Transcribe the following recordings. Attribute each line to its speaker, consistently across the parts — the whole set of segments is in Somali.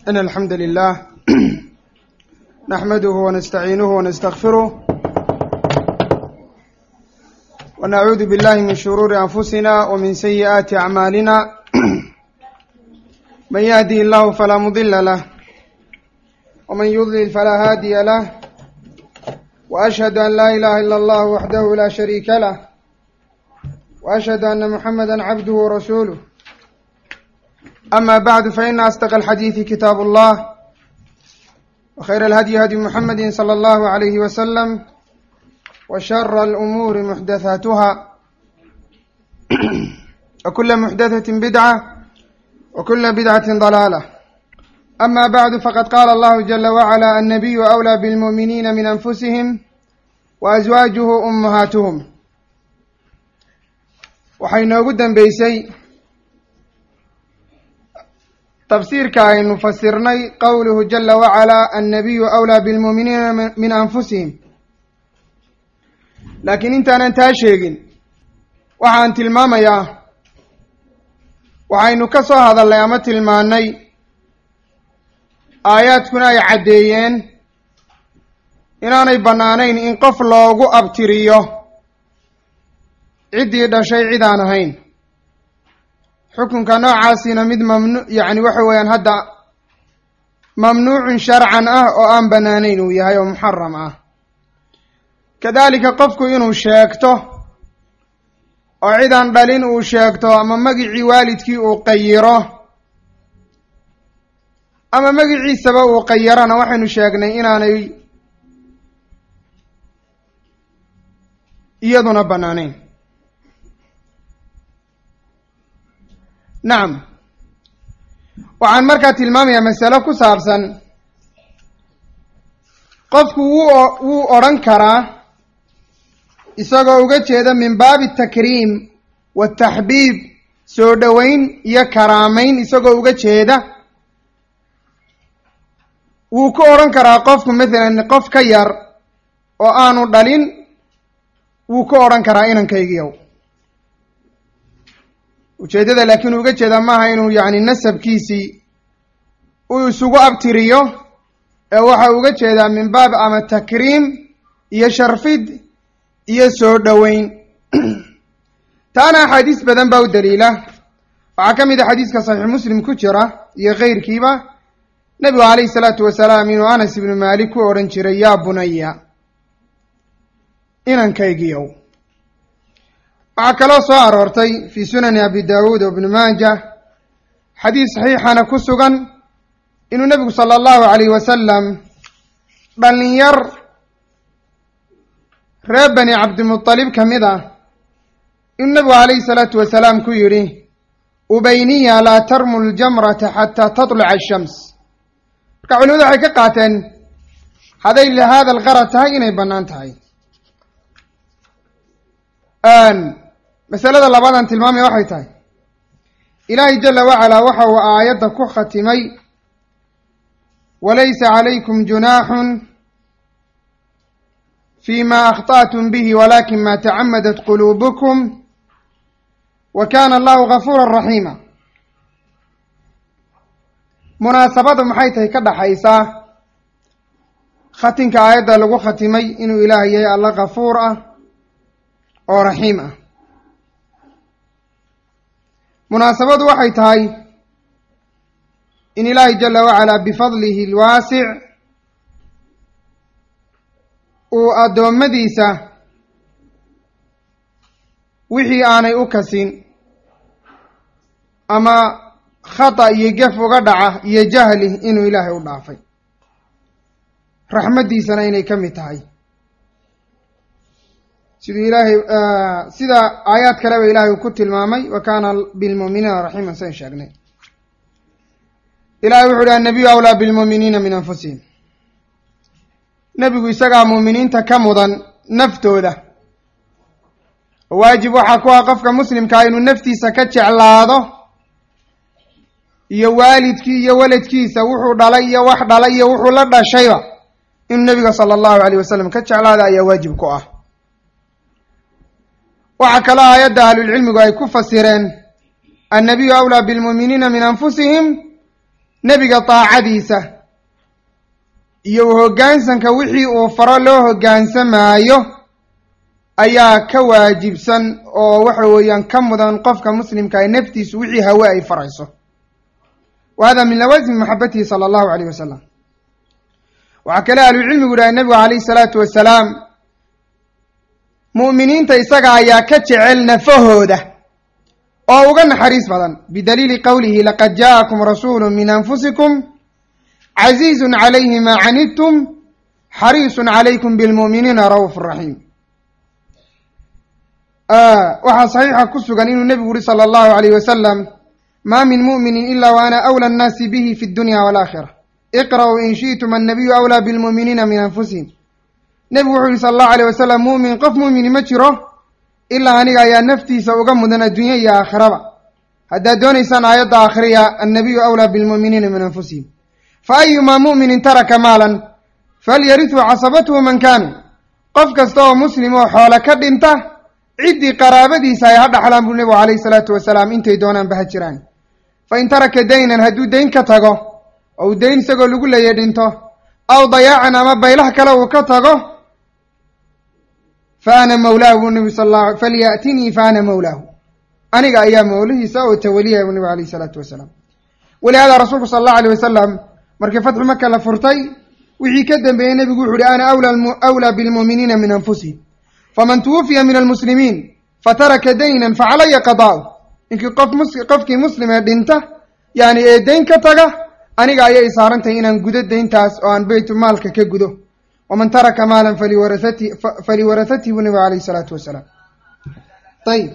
Speaker 1: إن الحمد لله نحمده ونستعينه ونستغفره ونعوذ بالله من شرور أنفسنا ومن سيئات أعمالنا من يهدي الله فلا مضل له ومن يضلل فلا هادي له وأشهد أن لا إله إلا الله وحده لا شريك له وأشهد أن محمدا عبده ورسوله أما بعد فإن أصدق الحديث كتاب الله وخير الهدي هدي محمد صلى الله عليه وسلم وشر الأمور محدثاتها وكل محدثة بدعة وكل بدعة ضلالة أما بعد فقد قال الله جل وعلا النبي أولى بالمؤمنين من أنفسهم وأزواجه أمهاتهم waxay noogu dambeysay tafsiirka aynu fasirnay qowluhu jala wacalaa annabiyu awlaa bilmuuminiina min anfusihim laakiin intaanan taa sheegin waxaan tilmaamayaa waxaynu ka soo hadalnay ama tilmaannay aayaadkuna ay caddeeyeen inaanay bannaanayn in qof loogu abtiriyo ciddii dhashay cid aan ahayn xukunka noocaasina mid mamnu yacni waxa weeyaan hadda mamnuucun sharcan ah oo aan bannaanayn uu yahay oo muxaram ah kadalika qofku inuu sheegto oo cid aan dhalin uu sheegto ama magicii waalidkii uu qayiro ama magiciisaba uu qayirana waxaynu sheegnay inaanay iyaduna bannaanayn nacam waxaan markaa tilmaamayaa masalo ku saabsan qofku wuu wuu odhan karaa isagoo uga jeeda min baabi takriim wataxbiib soo dhoweyn iyo karaamayn isagoo uga jeeda wuu ku odhan karaa qofku mathalan qof ka yar oo aanu dhalin wuu ku odhan karaa inankaygiyow ujeeddada laakiin uga jeeda maaha inuu yacni nasabkiisii uu isugu abtiriyo ee waxa uga jeedaa min baab ama takriim iyo sharfid iyo soo dhoweyn taana axaadiis badan baa u daliila waxaa ka mid a xadiiska saxiix muslim ku jira iyo keyrkiiba nebigu calayhi salaatu wasalaam inuu anas ibnu maalik ku odhan jiray yaa bunaya inankaygiyow waxaa kaloo soo aroortay fii sunani abi daawuud o ibni maaja xadiis saxiixana ku sugan inuu nebigu sala allahu calayh wasalam dhallinyar reer bani cabdimutalib ka mid ah inuu nebigu calayhi salaatu wasalaam ku yidhi ubayniya laa tarmu ljamrata xataa tatluca ashams marka culimadu waxay ka qaateen hadday lihaada alqarad tahay inay bannaan tahay masalada labaadaan tilmaamaya waxay tahay ilaahay jala wacalaa waxa uu aayadda ku khatimay walaysa calaykum junaaxun fi ma akhta'tum bihi walakin ma tacamadat quluubukum wa kana allahu gafuura raxiima munaasabada maxay tahay ka dhaxaysaa khatinka aayadda lagu khatimay inuu ilaahay yahay alla gafuur ah oo raxiim ah munaasabadu waxay tahay in ilaahay jala wacalaa bifadlihi alwaasic uu addoommadiisa wixii aanay u kasin ama khata iyo gef uga dhaca iyo jahli inuu ilaahay u dhaafay raxmaddiisana inay ka mid tahay siduu ilaahay sida aayaad kaleba ilahay uu ku tilmaamay wa kaana bilmuuminiina raxiiman san sheegnay ilahay wuxu uhi annabiyu awlaa bilmuuminiina min anfusihim nebigu isagaa muuminiinta ka mudan naftooda waajib waxaa ku ah qofka muslimkaa inuu naftiisa ka jeclaado iyo waalidkii iyo weladkiisa wuxuu dhalay iyo wax dhalay iyo wuxuu la dhashayba inuu nebiga sala allahu alayh wasalam ka jeclaada ayaa waajib ku ah waxaa kaloo aayadda ahlulcilmigu ay ku fasireen annabiyu awlaa bilmuuminiina min anfusihim nebiga daacadiisa iyo hoggaansanka wixii uu faro loo hoggaansamaayo ayaa ka waajibsan oo waxa weeyaan ka mudan qofka muslimka ay naftiisu wixii hawe ay farayso wa hada min lawaasim maxabatihi sala allahu alayh wasalam waxaa kale ahlucilmigu dhahay nebigu calayhi salaatu wasalaam mu'miniinta isaga ayaa ka jecel nafahooda oo uga naxariis badan bidaliili qowlihi laqad jaa'akum rasuulu min anfusikum casiizun calayhi maa canidtum xariisun calaykum bilmu'miniina ra'uuf raxiim waxaa saxiixa ku sugan inuu nebigu yihi sala allahu alayh wasalam maa min mu'minin ila wa ana awla annaasi bihi fi dunya walaakhira iqra'uu in shi'tum annabiyu awlaa bilmu'miniina min anfusihim nebigu wuxuu yihi sala allahu alayh wasalam mu'min qof mu'mini ma jiro ilaa aniga ayaa naftiisa uga mudan adduunya iyo aakhiraba haddaad doonaysaan aayadda akhriya annabiyu awlaa bilmu'miniina min anfusihim fa ayumaa mu'minin taraka maalan falyarituu casabatuhu man kaanu qof kasta oo muslim oo xoole ka dhinta ciddii qaraabadiisa ay ha dhaxlaan buu nebigu calayhi salaatu wasalaam intay doonaanba ha jiraan fa in taraka daynan hadduu dayn ka tago oo uu dayn isagoo lagu leeyay dhinto aw dayaacan ama baylah kale uu ka tago fa ana mawlaahu buu nebi sal alla falya'tinii fa ana mawlaahu aniga ayaa mawlihiisa oo tawaliyaya buu nebigu alayhi salaatu wasalaam walihaada rasuulku sala allahu alayh wasalam markii fatxu maka la furtay wixii ka dambeeyey nebigu wuxu uhi ana awlaa bilmu'miniina min anfusihim faman tuwufiya min almuslimiin fataraka daynan facalaya qadaa'u ninkii qof mus qofkii muslimee dhinta yani ee dayn ka taga aniga ayay saarantahay inaan gudo dayntaas oo aan beytu maalka ka gudo waman taraka maalan faliwarahati faliwarahatihi buu nabigu alayhi salaatu wasalaam ayib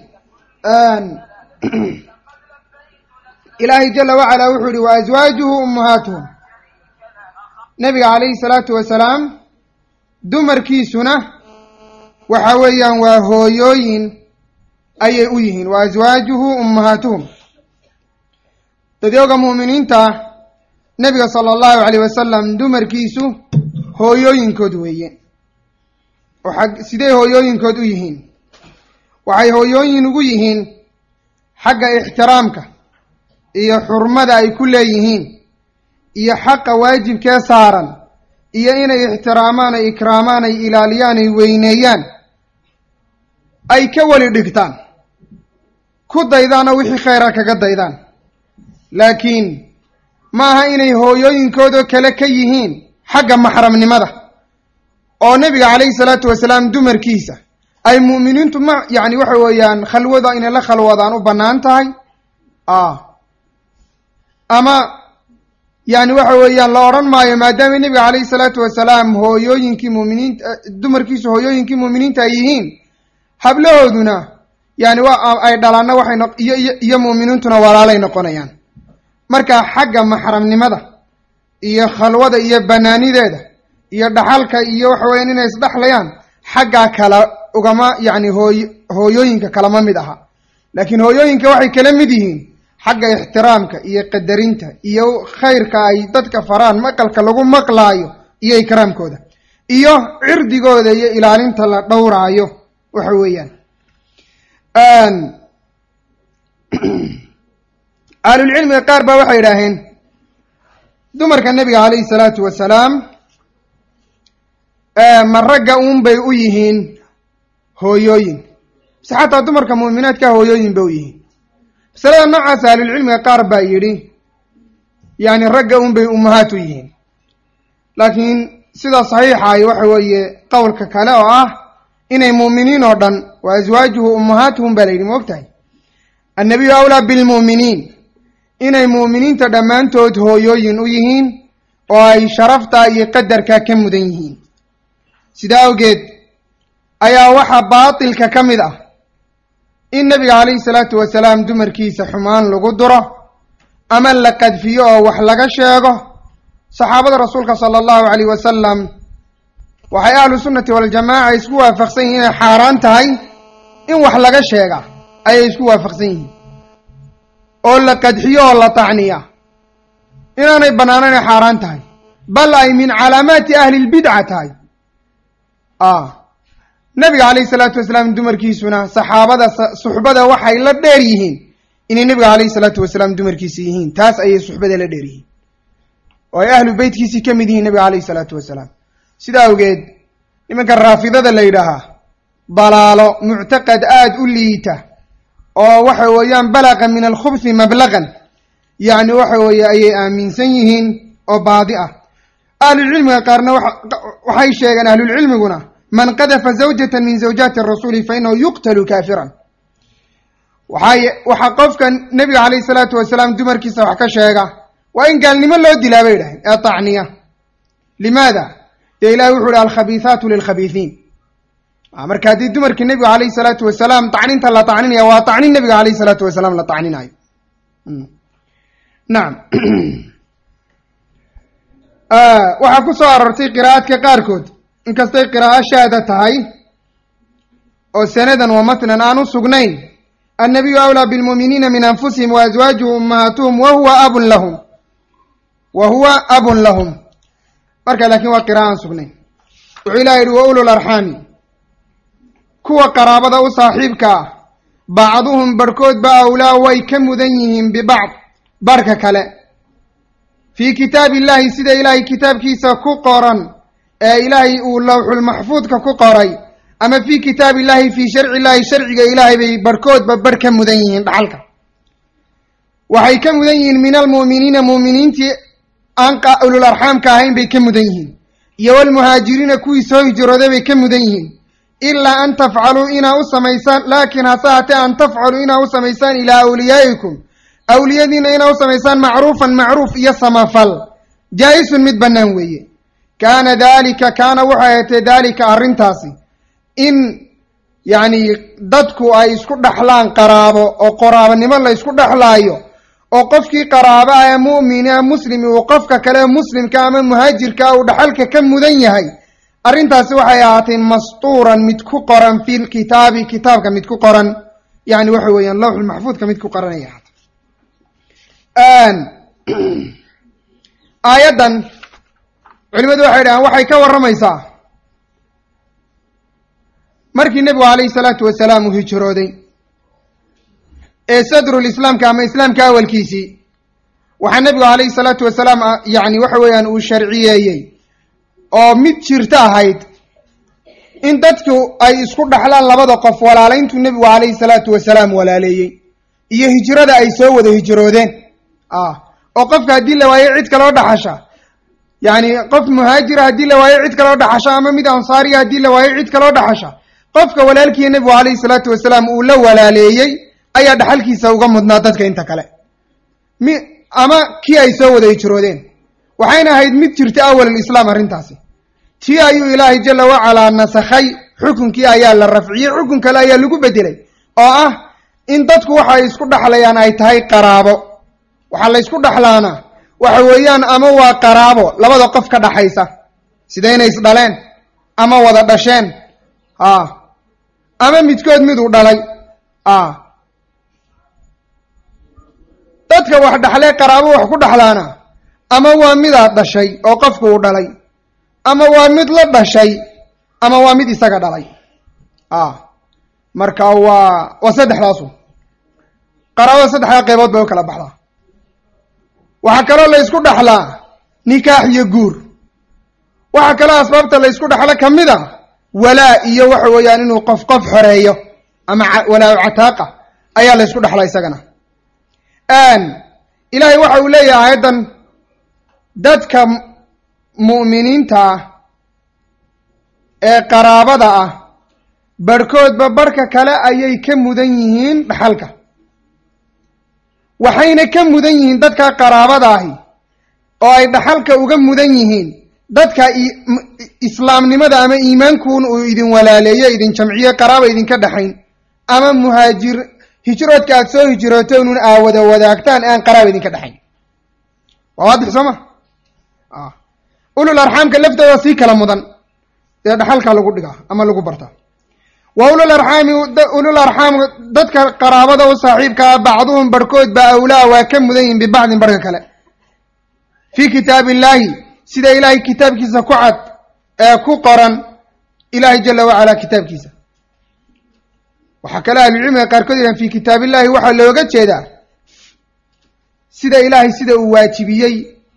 Speaker 1: ilaahay jala wacalaa wuxuu yihi wa aswaajuhu ummahaatuhum nabiga calayhi salaatu wasalaam dumarkiisuna waxa weeyaan waa hooyooyin ayay u yihiin wa aswaajuhu ummahaatuhum dadyooga mu'miniinta nebiga sala allahu alayh wasalam dumarkiisu hooyooyinkood weeye oo xag sidee hooyooyinkood u yihiin waxay hooyooyin ugu yihiin xagga ixtiraamka iyo xurmada ay ku leeyihiin iyo xaqa waajibkee saaran iyo inay ixtiraamaan ay ikraamaan ay ilaaliyaan ay weyneeyaan ay ka weli dhigtaan ku daydaanoo wixii khayra kaga daydaan laakiin ma aha inay hooyooyinkoodoo kale ka yihiin xagga maxramnimada oo nebiga calayhi salaatu wasalaam dumarkiisa ay mu'miniintu ma yacni waxa weeyaan khalwada inay la khalwadaan u bannaan tahay ama yani waxa weeyaan la odhan maayo maadaama nebiga calayhi salaatu wasalaam hooyooyinkii muminiinta dumarkiisu hooyooyinkii mu'miniinta ay yihiin hablahooduna yani waa ay dhalaanna waxay no iyo iyo iyo mu'miniintuna walaalay noqonayaan marka xagga maxramnimada iyo khalwada iyo banaanideeda iyo dhaxalka iyo waxa weeyaan inay isdhexlayaan xaggaa kala ugama yacni hooy hooyooyinka kalama mid aha laakiin hooyooyinka waxay kala mid yihiin xagga ixtiraamka iyo qadarinta iyo khayrka ay dadka faraan maqalka lagu maqlaayo iyo ikraamkooda iyo cirdigooda iyo ilaalinta la dhowraayo waxa weeyaan ahlulcilmiga qaar baa waxay idhaaheen dumarka nebiga calayhi salaatu wasalaam ma ragga uun bay u yihiin hooyooyin mise xataa dumarka muuminaadka hooyooyin bay u yihiin masalada noocaas ahlulcilmiga qaar baa yidhi yani ragga un bay ummahaat u yihiin laakiin sida saxiixaay waxa weeye qowlka kale oo ah inay mu'miniin oo dhan wa aswaajuhu ummahaatuhum baa la yidhi maogtahay annabiyu awlaa bilmu'miniin inay mu'miniinta dhammaantood hooyooyin u yihiin oo ay sharafta iyo qadarka ka mudan yihiin sidaa awgeed ayaa waxaa baatilka ka mid ah in nebiga calayhi salaatu wasalaam dumarkiisa xumaan lagu duro ama la qadfiyo oo wax laga sheego saxaabada rasuulka sala allahu calayh wasalam waxay ahlu sunnati waljamaaca isku waafaqsan yihiin inay xaaraan tahay in wax laga sheega ayay isku waafaqsan yihiin oo la qadxiyo oo la tacniya inaanay bannaan inay xaaraan tahay bal ay min calaamaati ahli lbidca tahay nabiga calayhi salaatu wasalaam dumarkiisuna saxaabada suxbada waxay la dheer yihiin inay nebiga calayhi salaatu wasalaam dumarkiisa yihiin taas ayay suxbada la dheer yihiin oo ay ahlu beytkiisii ka mid yihiin nabiga calayhi salaatu wasalaam sidaa awgeed nimanka raafidada la yidhaahaa dalaalo muctaqad aada u liita oo waxa weeyaan balaqa min alkhubthi mablaqan yacni waxa weeye ayay aaminsan yihiin oo baadi ah ahlulcilmiga qaarna waxay sheegeen ahlulcilmiguna man qadafa zawjatan min zawjaati rasuuli fa inahu yuqtalu kaafiran waxay waxaa qofka nebiga calayhi salaatu wasalaam dumarkiisa wax ka sheega waa in gaalnimo loo dilaa bay idhahay ee tacniya limaada dee ilahi wuxu uhi alkhabiihaatu lilkhabiihiin marka haddii dumarkii nebiga calayhi salaatu wasalaam tacninta la tacninaya waa tacnin nebiga calayhi salaatu wasalaam la tacninayo nacam waxaa ku soo aroortay qiraa'aadka qaarkood inkastay qiraa'o shaada tahay oo sanadan wa matnan aan u sugnayn annabiyu awlaa bilmuuminiina min anfusihim wa aswaajuhu ummahaatuhum wa huwa abun lahum wa huwa abun lahum marka laakiin waa qira'a aan sugnayn wuxuu ilaha yihi wa ulul arxaami kuwa qaraabada u saaxiibka ah bacduhum barhkoodba awlaa way ka mudan yihiin bibacd barhka kale fii kitaabi illaahi sida ilaahay kitaabkiisa ku qoran ee ilaahay uu lawxulmaxfuudka ku qoray ama fii kitaabi illaahi fii sharci illaahi sharciga ilaahay bay barhkoodba barh ka mudan yihiin dhaxalka waxay ka mudan yihiin min almu'miniina mu'miniintii aan ulul arxaamka ahayn bay ka mudan yihiin iyo walmuhaajiriina kuwii soo hijrooday bay ka mudan yihiin ilaa an tafcaluu inaa u samaysaan laakiin hase hatee an tafcaluu inaa u samaysaan ilaa awliyaa'ikum awliyadiina inaa u samaysaan macruufan macruuf iyo samafal jaa-isun mid bannaan weeye kaana daalika kaana waxay ahatee daalika arrintaasi in yacni dadku ay isku dhexlaan qaraabo oo qoraabanimo la ysku dhexlaayo oo qofkii qaraaba ah ee mu'mina muslimi uu qofka kale muslimka ama muhaajirka uu dhaxalka ka mudan yahay arrintaasi waxay ahaatay mastuuran mid ku qoran fi lkitaabi kitaabka mid ku qoran yani waxa weeyaan lawxulmaxfuudka mid ku qoran ay ahaatay aayaddan culimadu waxay dhahaan waxay ka warramaysaa markii nebigu calayhi salaatu wasalaam uu hijrooday ee sadrul islaamka ama islaamka awalkiisii waxaa nebigu calayhi salaatu wasalaam yani waxa weeyaan uu sharciyeeyey oo mid jirto ahayd in dadku ay isku dhaxlaan labada qof walaalayntuu nebigu calayhi salaatu wasalaam walaaleeyey iyo hijrada ay soo wada hijroodeen oo qofka haddii la waayo cid kaloo dhaxasha yacni qof muhaajira haddii la waayo cid kaloo dhaxasha ama mid ansaariya haddii la waayo cid kaloo dhaxasha qofka walaalkiiya nebigu calayhi salaatu wasalaam uu la walaaleeyey ayaa dhaxalkiisa uga mudnaa dadka inta kale mi ama kii ay soo wada hijroodeen waxayna ahayd mid jirta awalislaam arrintaasi tii ayuu ilaahay jala wacalaa nasakhay xukunkii ayaa la rafciyey xukun kale ayaa lagu bedelay oo ah in dadku waxa ay isku dhaxlayaan ay tahay qaraabo waxaa la ysku dhaxlaana waxa weeyaan ama waa qaraabo labada qof ka dhaxaysa sida inay isdhaleen ama wada dhasheen a ama midkood miduu dhalay a dadka wax dhaxlee qaraabo wax ku dhaxlaana ama waa midaad dhashay oo qofku uu dhalay ama waa mid la dhashay ama waa mid isaga dhalay a marka waa waa saddexdaasu qaraabada saddexdaa qaybood bay u kala baxdaa waxaa kaloo la ysku dhaxlaa nikaax iyo guur waxaa kaloo asbaabta la ysku dhaxlo ka mid a walaa iyo waxa weeyaan inuu qof qof xoreeyo ama walaa cataaqa ayaa la ysku dhaxlaa isagana ilaahay waxa uu leeyahay aayaddan dadka mu'miniinta ah ee qaraabada ah barhkoodba barhka kale ayay ka mudan yihiin dhaxalka waxayna ka mudan yihiin dadka qaraabada ahi oo ay dhaxalka uga mudan yihiin dadka islaamnimada ama iimaankuun uu idin walaaleeyo idin jamciyo qaraaba idinka dhexayn ama muhaajir hijroodka aad soo hijrooteen un aa wada wadaagtaan aan qaraaba idinka dhexayn waa waadix soo ma ulul arxaamka laftooda sii kala mudan dee dhaxalka lagu dhigaa ama lagu bartaa wa ulul arxaami ulul arxaam dadka qaraabada u saaxiibkaa bacduhum barhkood ba awlaa waa ka mudan yihin bibacdin barhka kale fii kitaabi illaahi sida ilaahay kitaabkiisa ku cad ee ku qoran ilaahay jala wacalaa kitaabkiisa waxaa kale ahlucilmiga qaarkood yidhahan fii kitaab illaahi waxaa looga jeedaa sida ilaahay sida uu waajibiyey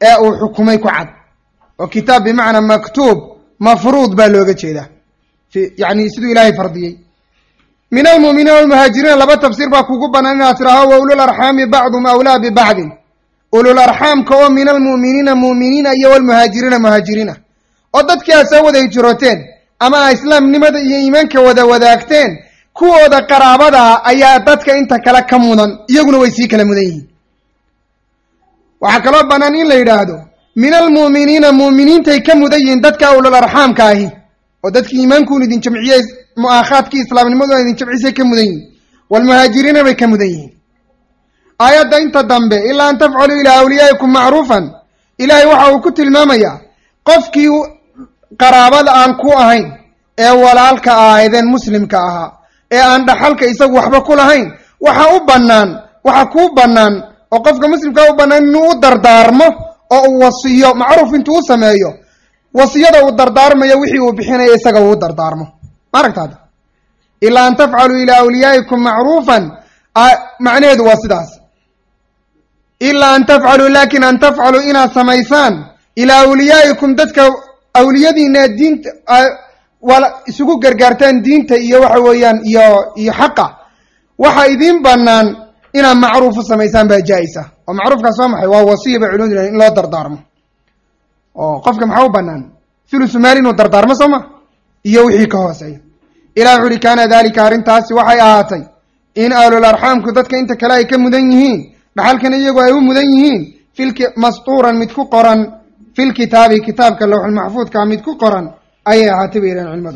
Speaker 1: ee uu xukumay ku cad oo kitaab bimacnaa maktuub mafruud baa looga jeedaa yani siduu ilaahay fardiyey min almu'miniina walmuhaajiriina laba tafsiir baa kugu banaan inaad tidhaaho wa ulul arxaami bacdum awlaa bibacdin ulul arxaamka oo min almu'miniina mu'miniina iyo walmuhaajiriina muhaajiriina oo dadkii aad soo wada hijrooteen ama a islaamnimada iyo iimaanka wada wadaagteen kuwooda qaraabadaa ayaa dadka inta kale ka mudan iyaguna way sii kala mudan yihiin waxaa kaloo bannaan in la yidhaahdo min almu'miniina mu'miniintay ka mudan yihiin dadka ulul arxaamka ahi oo dadkii iimaankuun idin jamciyey mu'aakhaadkii islaamnimaduna idin jamcisay ka mudan yihiin walmuhaajiriina bay ka mudan yihiin aayadda inta dambe ilaa an tafcaluu ilaa awliyaa'ikum macruufan ilaahay waxa uu ku tilmaamayaa qofkii qaraabada aan ku ahayn ee walaalka ahaydeen muslimka ahaa ee aan dhaxalka isagu waxba ku lahayn waxa u bannaan waxa kuu bannaan oo qofka muslimkaa u bannaan inuu u dardaarmo oo uu wasiyo macruuf intuu u sameeyo wasiyada uu dardaarmayo wixii uu bixinayo isaga uu dardaarmo ma aragtaada ilaa an tafcaluu ilaa awliyaa'ikum macruufan macnaheedu waa sidaas ilaa an tafcaluu laakin an tafcaluu inaad samaysaan ilaa awliyaa'ikum dadka awliyadiina diinta wala isugu gargaartaan diinta iyo waxa weeyaan iyo iyo xaqa waxa idiin bannaan inaad macruuf u samaysaan baa jaa-isa oo macruufkaas waa maxay waa wasiya bay culimadu in loo dardaarmo oo qofka maxaa u bannaan thulusu maal inuu dardaarmo soo ma iyo wixii ka hooseeya ilah wuxu uhi kaana dalika arrintaasi waxay ahaatay in ahlul arxaamku dadka inta kale ay ka mudan yihiin dhaxalkana iyagu ay u mudan yihiin filki mastuuran mid ku qoran fil kitaabi kitaabka lowxul maxfuudka mid ku qoran ayay ahaatay bay yidhahen culimadu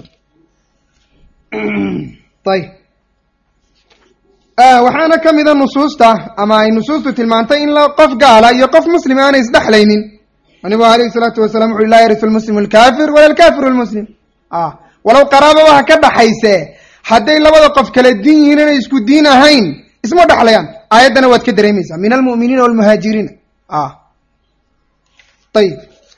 Speaker 1: ayb waxaana ka mida nusuusta ama ay nusuustu tilmaantay in qof gaala iyo qof muslim aanay isdhexlaynin nabigu alayhi salaatu wasalaam wuxu laa yarisu lmuslimu alkafir wala alkafiru lmuslim walow qaraaba waxa ka dhaxayse hadday labada qof kala diin yihiin inay isku diin ahayn isma dhexlayaan aayaddana waad ka dareemaysaa min almu'miniina walmuhaajiriina ayib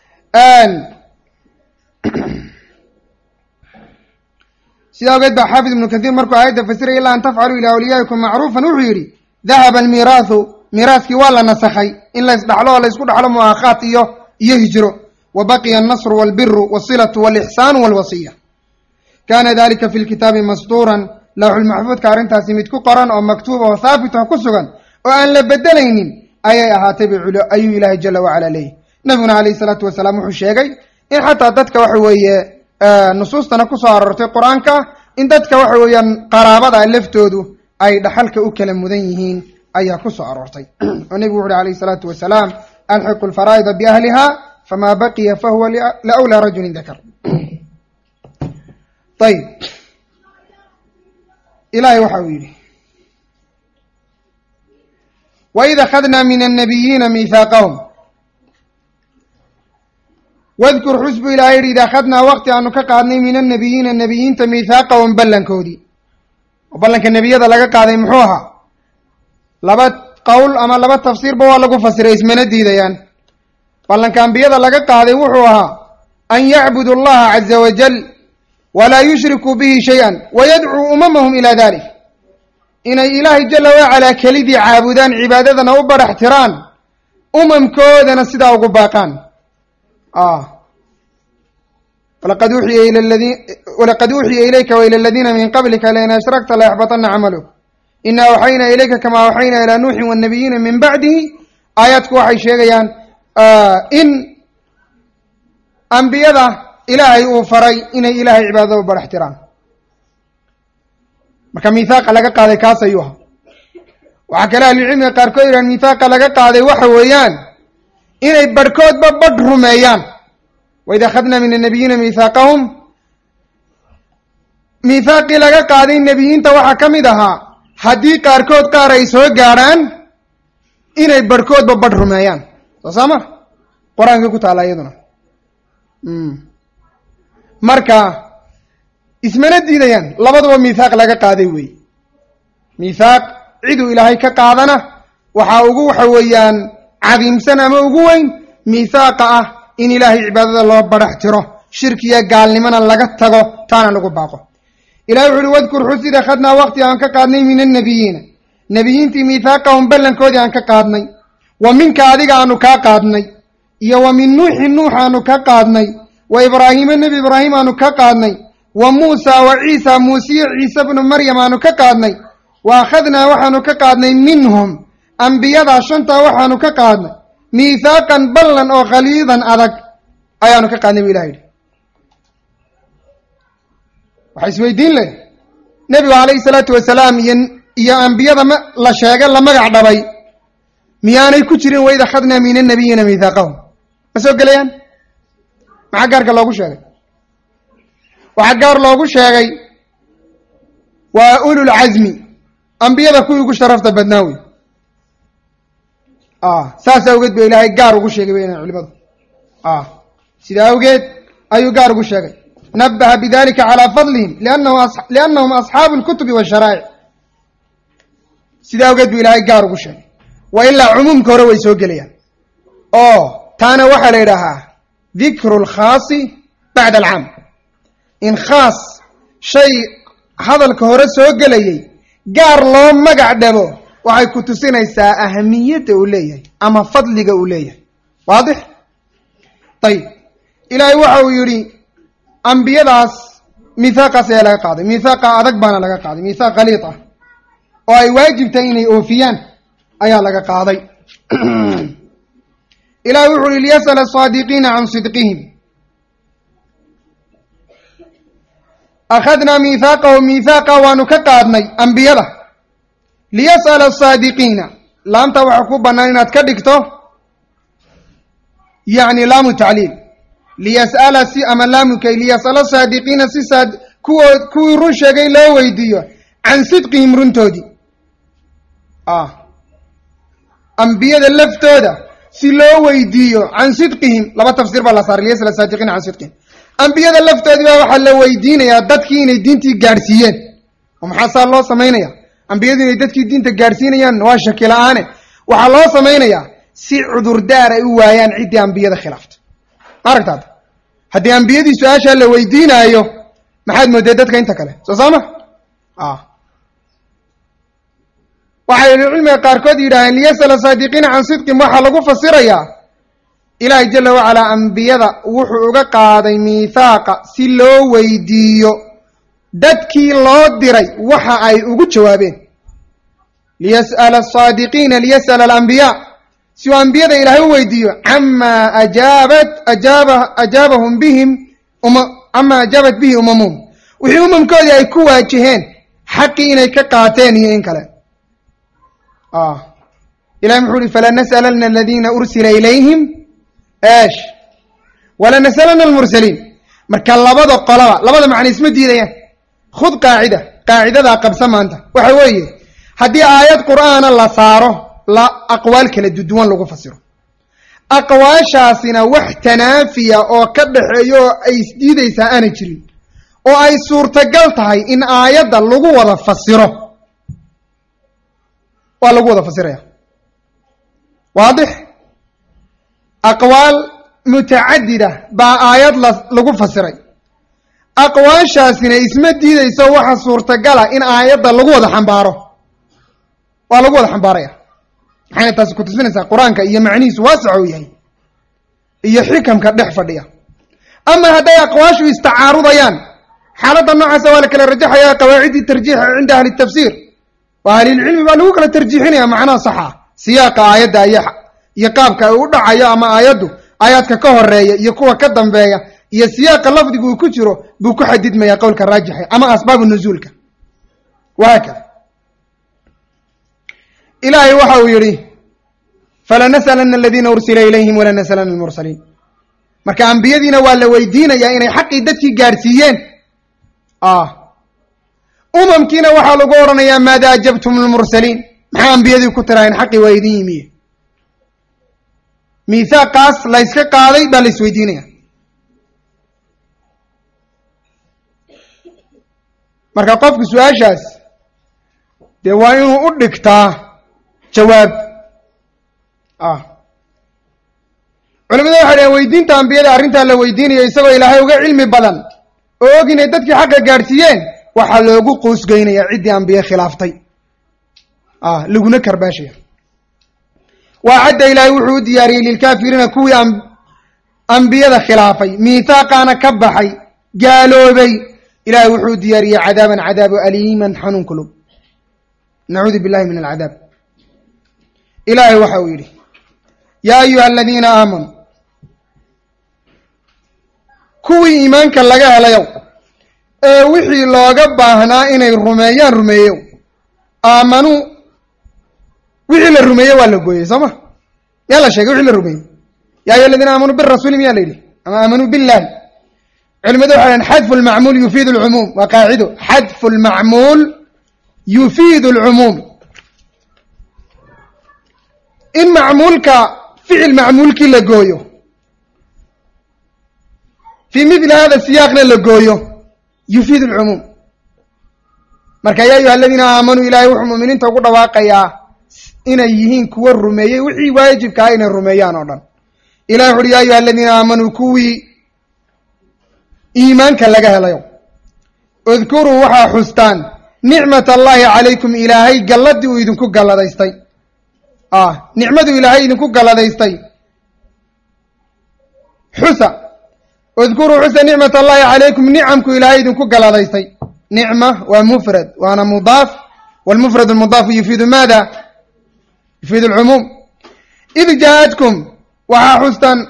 Speaker 1: sidaa ogeed baa xaafid ibnu kathiir markuu aayadda fasiray ilaa an tafcaluu ilaa awliyaa'ikum macruufan wuxuu yidhi dahaba almiiraahu miiraaskii waa la nasakhay in la ysdhaxlo oo la ysku dhaxlo mu'aakhaat iyo iyo hijro wa baqiya alnasru walbiru walsilatu walixsaanu walwasiya kaana dalika fi lkitaabi mastuuran lawxulmaxfuudka arrintaasi mid ku qoran oo maktuuba oo haabit oo ku sugan oo aan la bedelaynin ayay ahaatay ayuu ilaahay jala wacala leeyahy nabiguna calayhi salaatu wasalaam wuxuu sheegay in xataa dadka waxa weeye nusuustana kusoo aroortay qur-aanka in dadka waxa weeyaan qaraabada laftoodu ay dhaxalka u kala mudan yihiin ayaa kusoo aroortay oo nebigu wuxu uhi alayhi salaatu wasalaam alxiqu lfaraa'ida biahliha famaa baqiya fahuwa liawlaa rajulin dakar ayib ilahay waxa uu yidhi waid akhadnaa min annabiyiina miihaaqahum wadkur xus buu ilahay yidhi id akhadnaa waqti aanu ka qaadnay min annabiyiina nebiyiinta miithaaqahum ballankoodii oo ballanka nebiyada laga qaaday muxuu ahaa laba qowl ama laba tafsiirba waa lagu fasiray ismana diidayaan ballanka ambiyada laga qaaday wuxuu ahaa an yacbudu allaha caza wajal walaa yushrikuu bihi shay-an wayadcuu umamahum ilaa dalik inay ilaahay jala wacalaa kelidii caabudaan cibaadadana u badhax tiraan umamkoodana sidaa ugu baaqaan walaqad uxiya ila ladii walaqad uuxiya ilayka waila aladiina min qablika lain ashrakta layaxbatana camaluk ina awxaynaa ilayka kamaa awxaynaa ilaa nuuxin wanabiyiina min bacdihi aayaadku waxay sheegayaan in ambiyada ilaahay uu faray inay ilaahay cibaadada u badhax tiraan marka miithaaqa laga qaaday kaas ayuu ahaa waxaa kale ahlucilmiga qaarkood yidhahan miithaaqa laga qaaday waxa weeyaan inay barhkoodba badh rumeeyaan waid akhadnaa min annabiyiina miithaaqahum miithaaqii laga qaaday nebiyiinta waxaa ka mid ahaa haddii qaarkood qaar ay soo gaadhaan inay barhkoodba badh rumeeyaan soo saama qur-aankii ku taalla iyaduna marka ismana diidayaan labaduba miithaaq laga qaaday wey miithaaq ciduu ilaahay ka qaadana waxaa ugu waxa weeyaan cadiimsan ama ugu weyn miithaaqa ah in ilaahay cibaadada loo badhax tiro shirkiya gaalnimona laga tago taana lagu baaqo ilahay wuxu uhi wadkur xusid akhadnaa waqti aan ka qaadnay min annabiyiina nebiyiintii miithaaqahum ballankoodii aan ka qaadnay wa minka adiga aanu kaa qaadnay iyo wa min nuuxin nuux aanu ka qaadnay wa ibraahiima nebi ibraahim aanu ka qaadnay wa muusa wa ciisa muusiye ciise bnu maryam aanu ka qaadnay wa akhadnaa waxaanu ka qaadnay minhum ambiyadaa shantaa waxaanu ka qaadnay miithaaqan ballan oo khaliidan adag ayaanu ka qaadnay bu ilah yidhi waxaa isweydiin leh nebigu calayhi salaatu wasalaam iyo iyo ambiyada ma la sheega la magac dhabay miyaanay ku jirin waid akhadnaa min annabiyiina miithaaqahum ma soo gelayaan maxaa gaarka loogu sheegay waxaa gaar loogu sheegay waa ululcasmi ambiyada kuwii ugu sharafta badnaa wey saas awgeed ba ilaahay gaar ugu sheegay weyna culimadu sida awgeed ayuu gaar ugu sheegay nabaha bidalika calaa fadlihim liannahum asxaabu lkutubi washaraa'ic sida awgeed buu ilaahay gaar ugu sheegay wa ilaa cumuumka hore way soo gelayaan oo taana waxaa la yidhaahaa dikru lkhaasi bacda alcaam in khaas shay hadalka hore soo gelayay gaar loo magac dhabo waxay ku tusinaysaa ahamiyadda uu leeyahay ama fadliga uu leeyahay waadix ayib ilaahay waxa uu yidhi ambiyadaas miithaaqaas ayaa laga qaaday miithaaqa adag baana laga qaaday miithaaq khaliid ah oo ay waajibtahay inay oofiyaan ayaa laga qaaday ilahay wuxu uhi liyas'ala asaadiqiina can sidqihim akhadnaa miithaaqahu miithaaqa waanu ka qaadnay ambiyada liyas'ala asaadiqiina laamta waxaa ku bannaan inaad ka dhigto yacni laamu tacliil liyas'ala si ama laamukay liyas'ala saadiqiina si saad kuwood kuwii run sheegay loo weydiiyo can sidqihim runtoodii ambiyada laftooda si loo weydiiyo can sidqihim laba tafsiir baa la saaray liyas'ala saadiqiina can sidqihim ambiyada laftoodii baa waxaa la weydiinayaa dadkii inay diintii gaadhsiiyeen oo maxaa saa loo samaynaya ambiyadu inay dadkii diinta gaadhsiinayaan waa shaki la-aane waxaa loo samaynayaa si cudurdaar ay u waayaan ciddii ambiyada khilaafta ma aragtaada haddii ambiyadii su-aashaa la weydiinaayo maxaad moodee dadka inta kale soo saama waxay cilmiga qaarkood yidhaaheen liyas'ala saadiqiina can sidqin waxaa lagu fasirayaa ilaahay jala wacalaa ambiyada wuxuu uga qaaday miithaaqa si loo weydiiyo dadkii loo diray waxa ay ugu jawaabeen liyas'ala asaadiqiina liyas'ala alambiyaa si uu ambiyada ilaahay u weydiiyo camaa ajaabat ajaaba ajaabahum bihim uma camaa ajaabat bihi umamuhum wixii umamkoodii ay ku waajaheen xaqii inay ka qaateen iyo in kale ilahi muxuu uhi falanas'alanna aladiina ursila ilayhim esh walanas'alanna almursaliin marka labada qolaba labada macna isma diidayaan khud qaacida qaacidadaa qabsa maanta waxa weeye haddii aayad qur'aana la saaro la aqwaal kala duduwan lagu fasiro aqwaashaasina wax tanaafiya oo ka dhaxeeya oo ay isdiidaysaa aanay jirin oo ay suurtagal tahay in aayadda lagu wada fasiro waa lagu wada fasiraya waadix aqwaal mutacadida baa aayad la lagu fasiray aqwaashaasina isma diidayso waxa suurtagala in aayadda lagu wada xambaaro waa lagu wada xambaaraya maxayna taasi ku tusinaysaa qur-aanka iyo macnihiisu waasac uu yahay iyo xikamka dhex fadhiya ama hadday aqwaashu istacaarudayaan xaaladda noocaasa waa la kala rajaxaya qawaaciddii tarjiixa cinda ahli tafsiir waa ahlilcilmi baa lagu kala tarjiixinaya macnaha saxa siyaaqa aayadda iyo iyo qaabka uu u dhacayo ama aayaddu aayaadka ka horeeya iyo kuwa ka dambeeya iyo siyaaqa lafdigu uu ku jiro buu ku xadidmaya qowlka raajixa ama asbaabu nuzuulka wahaakada ilaahay waxa uu yidhi falanas'alanna aladiina ursila ilayhim walanas'alanna almursaliin marka ambiyadiina waa la weydiinayaa inay xaqii dadkii gaadhsiiyeen umamkiina waxaa lagu odhanayaa maada ajabtum lmursaliin maxaa ambiyadii ku tirahayn xaqii waa idin yimiye miithaaqaas layska qaaday baa la isweydiinaya marka qofku su-aashaas dee waa inuu u dhigtaa jawaab culimada waxay dhaheen weydiinta ambiyada arrintaa la weydiinayo isagoo ilaahay uga cilmi badan oo og inay dadkii xaqa gaadhsiiyeen waxaa loogu qoosgeynaya ciddii ambiye khilaaftay laguna karbaashaya waa cadda ilaahay wuxuu u diyaariyey lilkaafiriina kuwii ambiyada khilaafay miithaaqaana ka baxay gaaloobay ilahay wuxuu diyaariyey cadaaban cadaabo aliiman xanuun kulub nacuudu billahi min alcadaab ilaahay waxa uu yidhi yaa ayuha aladiina aamanuu kuwii iimaanka laga helayow ee wixii looga baahnaa inay rumeeyaan rumeeyow aamanuu wixii la rumeeye waa la gooyey soo ma yaa la sheegay wixii la rumeeyey ya ayuha aladiina aamanuu birasuuli miyaa la yidhi ama aamanuu billahi culimadu waxay dhahen xadfu lmacmuul yufiidu lcumuum waa qaacido xadfu lmacmuul yufiidu lcumuum in macmuulka ficil macmuulkii la gooyo fii mithli hada siyaaqna la gooyo yufiidu lcumuum marka ya ayuha aladiina aamanuu ilaahay wuxuu mu'miniinta ugu dhawaaqayaa inay yihiin kuwa rumeeyey wixii waajibkaa inay rumeeyaan oo dhan ilahi wuxu uhi ya ayuha aladiina aamanuu kuwii iimaanka laga helayo udkuruu waxaa xustaan nicmat allahi calaykum ilaahay galladii uu idinku galladaystay ah nicmaduu ilaahay idinku galladaystay xusa udkuruu xusa nicmat allahi calaykum nicamku ilaahay idinku galladaystay nicma waa mufrad waana mudaaf walmufrad almudaafu yufiidu maada yufiidu alcumuum id jaa-atkum waxaa xustaan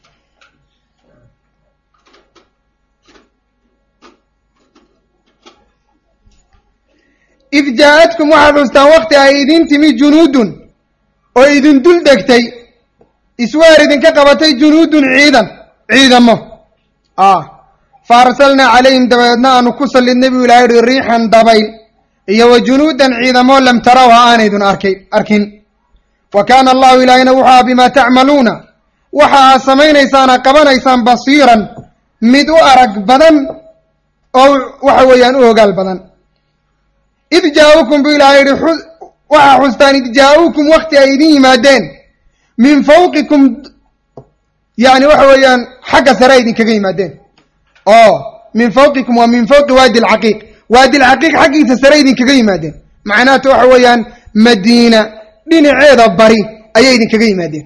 Speaker 1: id jaa-atkum waxaad xustaan wakti ay idin timi junuudun oo idin dul degtay iswaar idinka qabatay junuudun ciidan ciidamo ah fa arsalnaa calayhim dabadeedna aanu ku sallidnay buu ilahay uhi riixan dabayl iyo wa junuudan ciidamo lam tarawha aanaydun arkay arkin wa kaana allahu ilaahina wuxua bimaa tacmaluuna waxa aad samaynaysaana qabanaysaan basiiran mid u arag badan oo waxa weeyaan u ogaal badan id jaa-ukum buu ilahay yihi waxaa xustaan id jaa-ukum wakti ay idin yimaadeen min fawqikum yani waxa weeyaan xagga sare ay idinkaga yimaadeen oo min fawqikum waa min fawqi waadi alcaqiiq waadi alcaqiiq xaggiisa sare idinkaga yimaadeen macnaata waxa weeyaan madiina dhinaceeda bari ayay idinkaga yimaadeen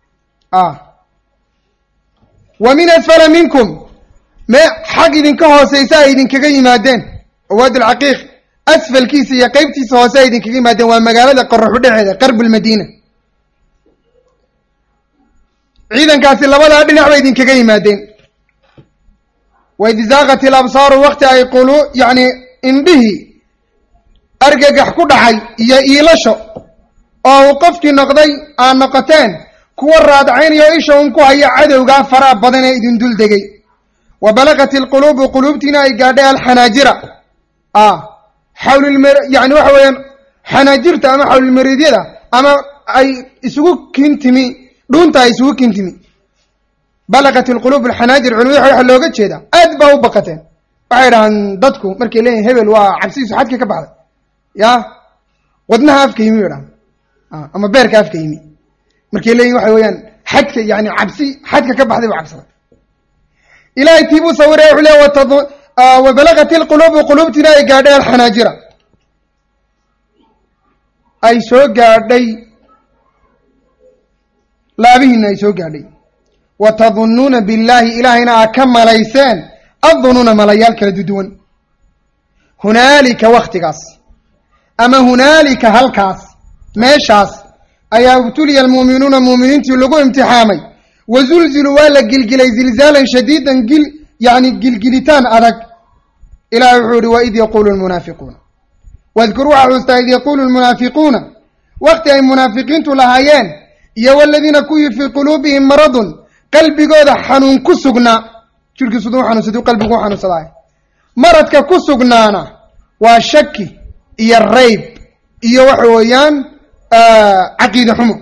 Speaker 1: wa min asfala minkum me xag idinka hooseysa ay idinkaga yimaadeen oo waadi alcaqiiq asfalkiisa iyo qeybtiisa hoose ay idinkaga yimaadeen waa magaalada qoraxu dhexeeda qarbu lmadiina ciidankaasi labadaa dhinac bay idinkaga yimaadeen waid zaaqat ilabsaaru wakti ay qulu yacni indhihii argagax ku dhacay iyo iilasho oo uu qofkii noqday aad noqoteen kuwa raadcaynayo isha un ku haya cadowgaa faraha badan ee idin dul degay wa balagat ilquluubu quluubtiina ay gaadhay alxanaajira ah xawlilmar yani waxa weeyaan xanaajirta ama xawlilmariidyada ama ay isugu kintimi dhuunta ay isugu kintimi balagat ilquluub alxanaajir culimadu waxa looga jeedaa aad baa u baqateen waxay dhahaan dadku markay leeyihin hebel waa cabsidiisu xadka ka baxday ya wadnaha afka yimi yidhahan ama beerka afka yimi markay leeyihin waxa weeyaan xadka yani cabsi xadka ka baxday buu cabsaday ilahay tii buu sawiraya wuxuu leeya watad wa balagat ilquluubu quluubtiina ay gaadhay alxanaajira ay soo gaadhay laabihiina ay soo gaadhay wa tadunnuuna billaahi ilaahayna aa ka malayseen addunuuna malayaal kala duduwan hunaalika waktigaas ama hunaalika halkaas meeshaas ayaa ibtuliya almu'minuuna mu'miniintii lagu imtixaamay wa zulziluu waa la gilgilay zilzaalan shadiidan gil yacni gilgilitaan adag ilahi wuxuu ihi waid yaquulu lmunaafiquuna wadkur waxaa xuustaa id yaquulu lmunaafiquuna wakti ay munaafiqiintu lahaayeen iyo waladiina kuwii fii quluubihim maradun qalbigooda xanuun ku sugnaa jirkiisu duu xanuunsaduu qalbigu u xanuunsadaay maradka ku sugnaana waa shaki iyo rayb iyo waxa weeyaan caqiide xumo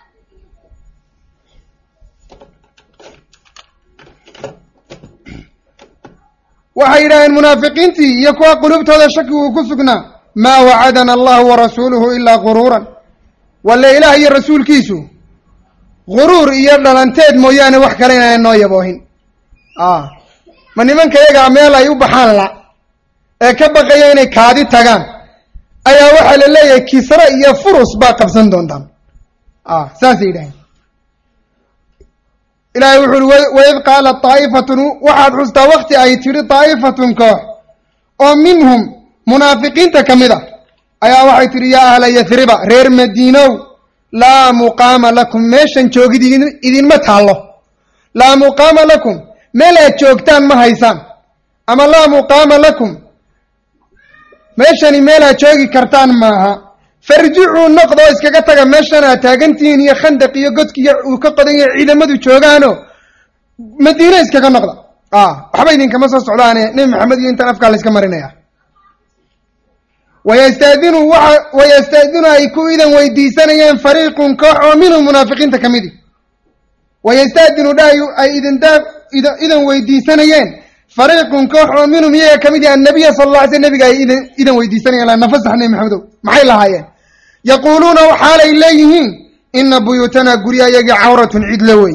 Speaker 1: waxay yidhaaheen munaafiqiintii iyo kuwa quluubtooda shaki uu ku sugnaa maa wacadana allahu warasuuluhu ilaa guruuran walle ilaah iyo rasuulkiisu guruur iyo dhalanteed mooyaane wax kale inaan noo yaboohin ma nimanka yagaa meel ay u baxaan la ee ka baqaya inay kaadi tagaan ayaa waxaa la leeyahay kisre iyo furus baa qabsan doontaan saasay yidhaheen ilaahay wuxu uhi waid qaalat daa'ifatun waxaad xustaa wakti ay tidhi daa'ifatun koox oo minhum munaafiqiinta ka mid a ayaa waxay tidhi yaa ahla yasriba reer madiinow laa muqaama lakum meeshan joogid idinma taallo laa muqaama lakum meel aad joogtaan ma haysaan ama laa muqaama lakum meeshani meel aad joogi kartaan maaha farjicuu noqdoo iskaga taga meeshan aad taagantihiin iyo khandaq iyo godkiiyo uu ka qodan yahay ciidamadu joogaano madiine iskaga noqda waxba idinkama soo socdaane nebi maxamed iyo intaan afkaa layska marinaya wayastaadinu waa wayastaadinu ay ku idan weydiisanayeen fariiqun koox oo minhum munaafiqiinta ka midi wayastaadinu dhahay ay idindaa idan weydiisanayeen fariiqun koox oo minhum iyaga ka mid yahi annabiya sala alla alay sl nabiga ay idan idan weydiisanayeen la nafasax nebi maxamedow maxay lahaayeen yaquuluuna waxaalay leeyihiin ina buyuutanaa gurya iyagii cawratun cidlo wey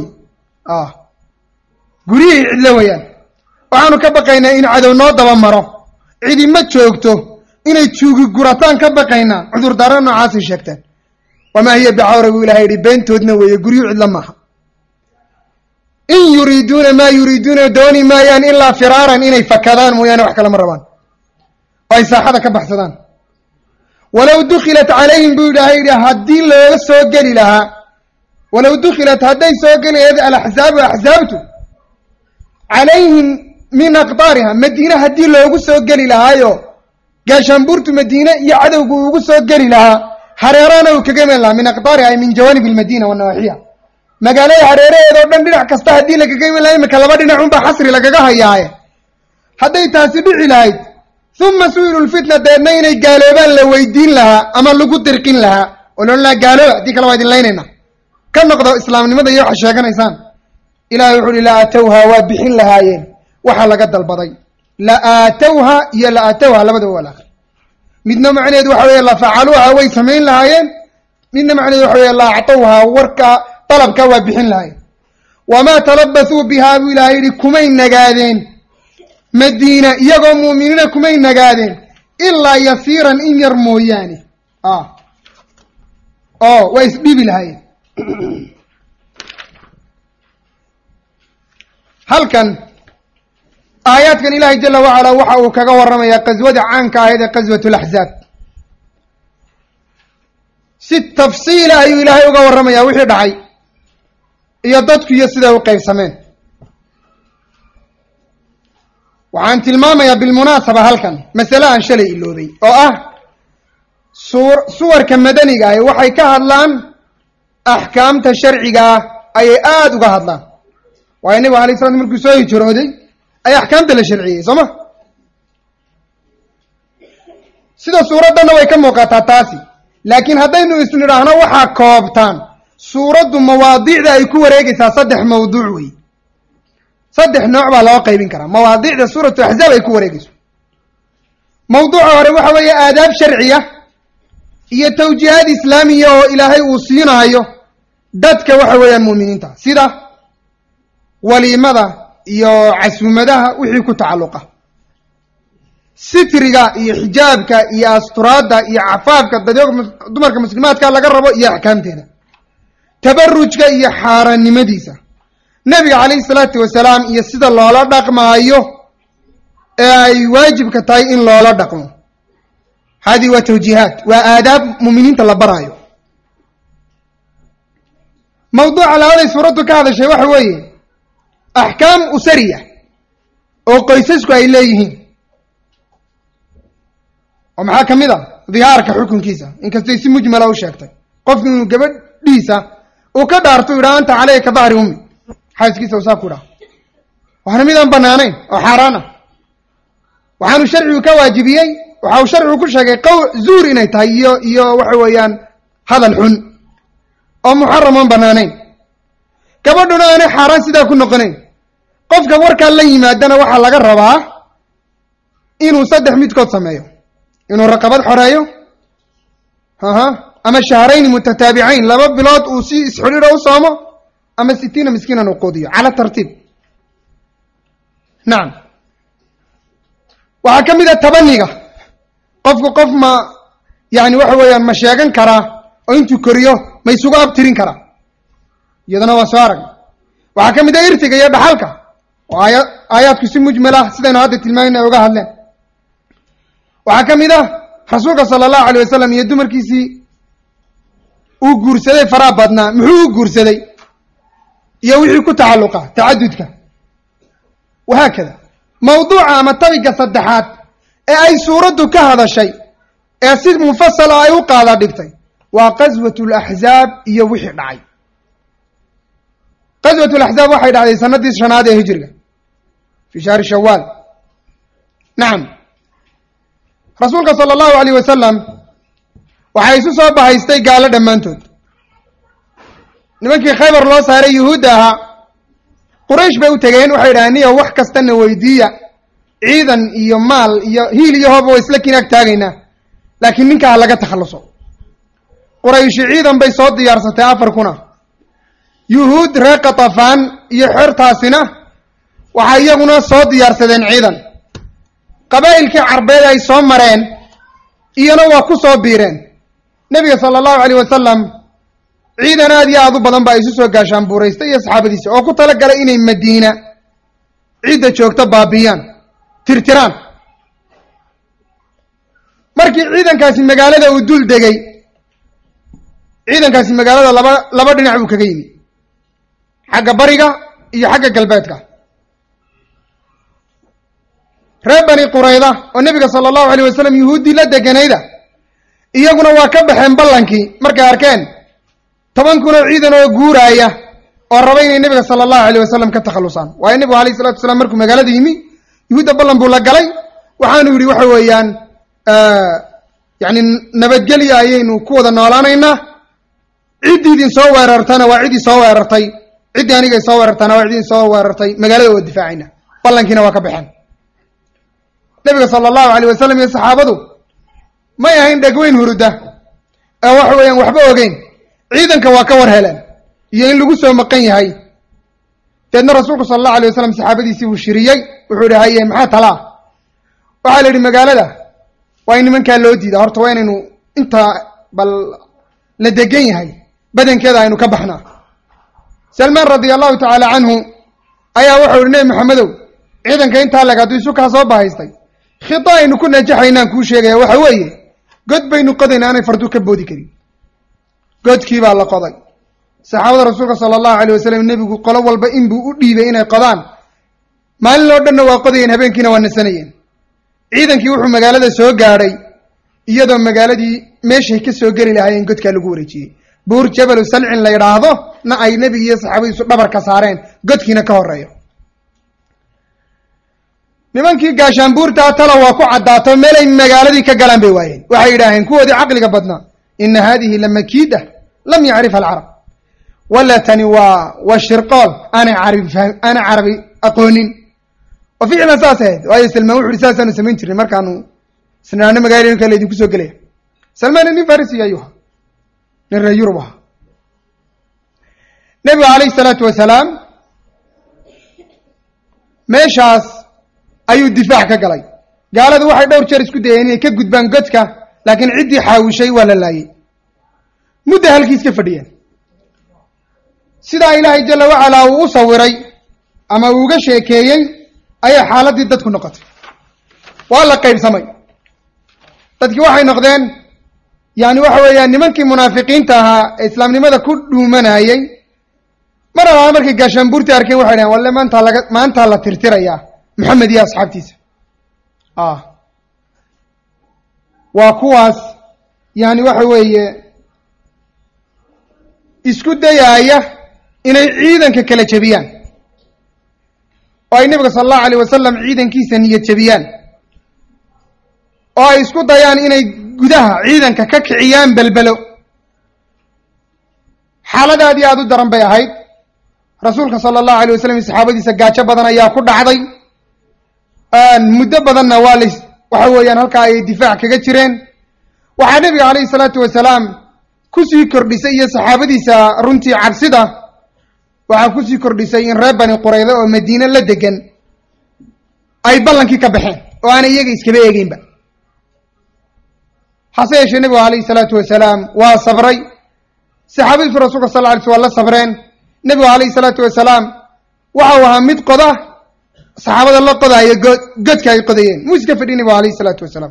Speaker 1: guryihii cidlo weeyaan waxaanu ka baqaynaa in cadow noo daba maro cidi ma joogto inay juugi gurataan ka baqaynaa cudurdaaro noocaasay sheegteen wamaa hiya bicawra buu ilahay yihi beentoodna weeye guryuhu cidlo maaha in yuriiduuna maa yuriiduuna dooni maayaan ilaa firaaran inay fakadaan mooyaane wax kale ma rabaan oo ay saaxada ka baxsadaan walow dukilat calayhim buu ilaahay yidhi haddii looga soo geli lahaa walow dukilat hadday soo geli lahayd alaxzaabu axzaabtu calayhim min aqdaariha madiine haddii loogu soo geli lahaayo gaashaanbuurtu madiine iyo cadowgu ugu soo geli lahaa hareerana uu kaga iman lahaa min aqdaariha ay min jawaanib almadiina wanawaaxiya magaalada hareeraheeda oo dhan dhinac kasta haddii lagaga iman lahaa imika laba dhinac unbaa xasri lagaga hayaaye hadday taasi dhici lahayd uma su-ilu lfitna deedna inay gaaloobaan la weydiin lahaa ama lagu dirqin lahaa oo loodhan lahaa gaalooba haddii kale waa idin laynayna ka noqdo islaamnimada iyo waxa sheeganaysaan ilahay wuxu uhi la aatowha waa bixin lahaayeen waxa laga dalbaday la aatowha iyo la aatowha labadaba waa laakri midna macnaheedu waxa weeye la facaluuha way samayn lahaayeen midna macnaheedu waxa weye la actowha warka dalabka waa bixin lahaayeen wamaa talabasuu bihaa buu ilahay yihi kumay nagaadeen madiina iyagoo muuminiina kumay nagaadeen ilaa yasiiran in yar mooyaane oo waa isdhibi lahaayeen halkan aayaadkan ilaahay jala wacalaa waxa uu kaga warramayaa qaswada caanka ahayd ee qaswat laxzaab si tafsiila ayuu ilaahay uga warramayaa wixii dhacay iyo dadku iyo siday u qaybsameen waxaan tilmaamayaa bilmunaasaba halkan masale aan shalay iloobay oo ah suur suwarka madaniga ahi waxay ka hadlaan axkaamta sharciga ah ayay aada uga hadlaan waayo nebigu alay slat markuu soo hijrooday ayaa axkaamta la sharciyey soo ma sida suuraddanna way ka muuqataa taasi laakiin haddaynu isnidhaahno waxaa koobtaan suuraddu mawaadiicda ay ku wareegaysaa saddex mawduuc wey saddex nooc baa loo qaybin karaa mawaadiicda suuratu axzaab ay ku wareegayso mawduuca hore waxa weeye aadaab sharciya iyo tawjiihaad islaamiya oo ilaahay uu siinaayo dadka waxa weeyaan mu'miniinta sida waliimada iyo casuumadaha wixii ku tacalluqa sitriga iyo xijaabka iyo asturaadda iyo cafaafka dadyoga dumarka muslimaadka laga rabo iyo axkaamteeda tabarujka iyo xaaraannimadiisa nebiga calayhi salaatu wasalaam iyo sida loola dhaqmaayo ee ay waajibka tahay in loola dhaqmo hadihi waa tawjiihaat waa aadaab muuminiinta la baraayo mawduuca labaday suuraddu ka hadashay waxa weeye axkaam usariya oo qoysasku ay leeyihiin oo maxaa ka mid a dihaarka xukunkiisa inkastay si mujmala u sheegtay qofku inuu gabadhiisa uu ka dhaarto u yidhaha anta caleyka dahri ummi xaaskiisa usaa ku idhaha waana midaan banaanayn oo xaaraan ah waxaanu sharcigu ka waajibiyey waxa uu sharcigu ku sheegay qaw zuur inay tahay iyo iyo waxa weeyaan hadal xun oo muxaram oon banaanayn gabadhuna aanay xaaraan sidaa ku noqonayn qofka warkaa la yimaadana waxaa laga rabaa inuu saddex midkood sameeyo inuu raqabad xoreeyo aha ama shahrayni mutataabicayn laba bilood uu si isxidhiidho u soomo ama sitiina miskiinan uu quudiyo cala tartiib nacam waxaa ka mid a tabaniga qofku qof ma yani waxa weeyaan ma sheegan karaa oo intuu koriyo ma isugu abtirin karaa iyadana waa soo arag waxaa ka mid ah irtiga iyo dhaxalka oo aaya aayaadku si mujmal ah sidaynu hadda tilmaamayna ay uga hadleen waxaa ka mid ah rasuulka sala allahu alay wasalam iyo dumarkiisii uu guursaday faraha badnaa muxuu u guursaday iyo wixii ku tacalluqa tacadudka wahaakada mawduuca ama tabiga saddexaad ee ay suuraddu ka hadashay ee si mufasala ay u qaada dhigtay waa qaswat laxzaab iyo wixii dhacay qaswat laxzaab waxay dhacday sanadii shanaad ee hijriga fii shahri shawaal nacam rasuulka sala allahu alayh wasalam waxaa isu soo bahaystay gaalo dhammaantood nimankii khaybar loo saaray yuhuudda ahaa quraysh bay u tegeen waxay idhahdeen niyo wax kastana weydiiya ciidan iyo maal iyo hiil iyo hooba waa isla kinaag taagaynaa laakiin ninka ha laga takhalluso qurayshi ciidan bay soo diyaarsatay afar kuna yuhuud reer katafaan iyo xertaasina waxay iyaguna soo diyaarsadeen ciidan qabaa'ilkii carbeed ay soo mareen iyana waa ku soo biireen nebiga sala allahu alayh wasalam ciidan aad iyo aad u badan baa isu soo gaashaan buuraystay iyo saxaabadiisa oo ku tala galay inay madiina cidda joogto baabiyaan tirtiraan markii ciidankaasi magaalada uu dul degay ciidankaasi magaalada laba laba dhinac buu kaga yimi xagga bariga iyo xagga galbeedka reer bani qurayda oo nebiga sala allahu alayh wasalam yuhuuddii la deganayda iyaguna waa ka baxeen ballankii markay arkeen toban kunoo ciidan oo guuraaya oo raba inay nebiga sala allahu alayh wasalam ka takhallusaan waayo nebigu alayh salatu wasalaam markuu magaalada yimi yuhuudda ballan buu la galay waxaanu yidhi waxa weeyaan yacni nabadgelya ayaynu ku wada noolaanaynaa ciddii idin soo weerartana waa ciddii soo weerartay ciddii anigay soo weerartana waa ciddii soo weerartay magaalada waa difaacayna ballankiina waa ka baxeen nebiga sala allahu alayh wasalam iyo saxaabadu may ahayn dhegweyn huruda ee waxa weeyaan waxba ogeyn ciidanka waa ka war heleen iyo in lagu soo maqan yahay deedna rasuulku sala allahu alay wasalam saxaabadiisii buu shiriyey wuxuu ihi haye maxaa talaa waxaa la yidhi magaalada waa in nimankaa loo diida horta waa inaynu intaa bal la degan yahay badankeeda aynu ka baxnaa salmaan radia allahu tacaala canhu ayaa wuxuu ihi nebi maxamedow ciidanka intaa leg hadduu isu kaa soo bahaystay khida aynu ku najaxaynaan kuu sheegaya waxa weeye god baynu qodayna aanay fardu ka boodi karin godkii baa la qoday saxaabada rasuulka sala allahu alayh wasalam nebigu qolo walba inbuu u dhiibay inay qodaan maalin oo dhanna waa qodayeen habeenkiina waa nasanayeen ciidankii wuxuu magaalada soo gaadhay iyadoo magaaladii meeshay ka soo geli lahaayeen godkaa lagu wareejiyey buur jabalu salcin la yidhaahdo na ay nebigi iyo saxaabadiisu dhabarka saareen godkiina ka horeeyo nimankii gaashaanbuurtaa tala waa ku caddaato meelay magaaladii ka galaan bay waayeen waxay yidhaaheen kuwoodii caqliga badnaa ina hadihi lamakiida lam yacrifha alcarab wala tani waa waa shirqool aanay carabi aanay carabi aqoonin oo ficlan saas ahayd waayo salmaan wuxu uhi saasaanu samayn jirnay markaanu isnaano magaalooyinka laydinku soo gelaya salmaan nin farisiga ayuu ahaa nin reer yurub ahaa nebigu calayhi salaatu wasalaam meeshaas ayuu difaac ka galay gaaladu waxay dhowr jeer isku dayeen inay ka gudbaan godka laakiin ciddii xaawishay waa la laayey mudda halkiis ka fadhiyeen sidaa ilaahay jalla wacalaa uu u sawiray ama uu uga sheekeeyey ayay xaaladdii dadku noqotay waa la qaybsamay dadkii waxay noqdeen yani waxa weeyaan nimankii munaafiqiinta ahaa ee islaamnimada ku dhuumanayey mar alaa markay gaashaanbuurtii arkeen waxay dhaheen walle maantaa laga maantaa la tirtirayaa maxamed iyo asxaabtiisa ah waa kuwaas yani waxa weeye isku dayaaya inay ciidanka kala jebiyaan oo ay nebiga sala allahu alayh wasalam ciidankiisa niyad jebiyaan oo ay isku dayaan inay gudaha ciidanka ka kiciyaan belbelo xaaladaad iyo aada u daran bay ahayd rasuulka sala allahu alayh wasalam iyo saxaabadiisa gaajo badan ayaa ku dhacday muddo badanna waa lays waxa weeyaan halkaa ayay difaac kaga jireen waxaa nebiga calayhi salaatu wasalaam kusii kordhisay iyo saxaabadiisa runtii cabsida waxaa kusii kordhisay in reer bani qurayda oo madiine la degan ay ballankii ka baxeen oo aanay iyaga iskaba eegeynba hase yeeshee nebigu calayhi salaatu wasalaam waa sabray saxaabadiisu rasuulka sal lla alay sl waa la sabreen nebigu calayhi salaatu wasalaam waxau ahaa mid qoda saxaabada la qodaaya god godka ay qodayeen muu iska fadhi nebigu alayh isalaatu wasalaam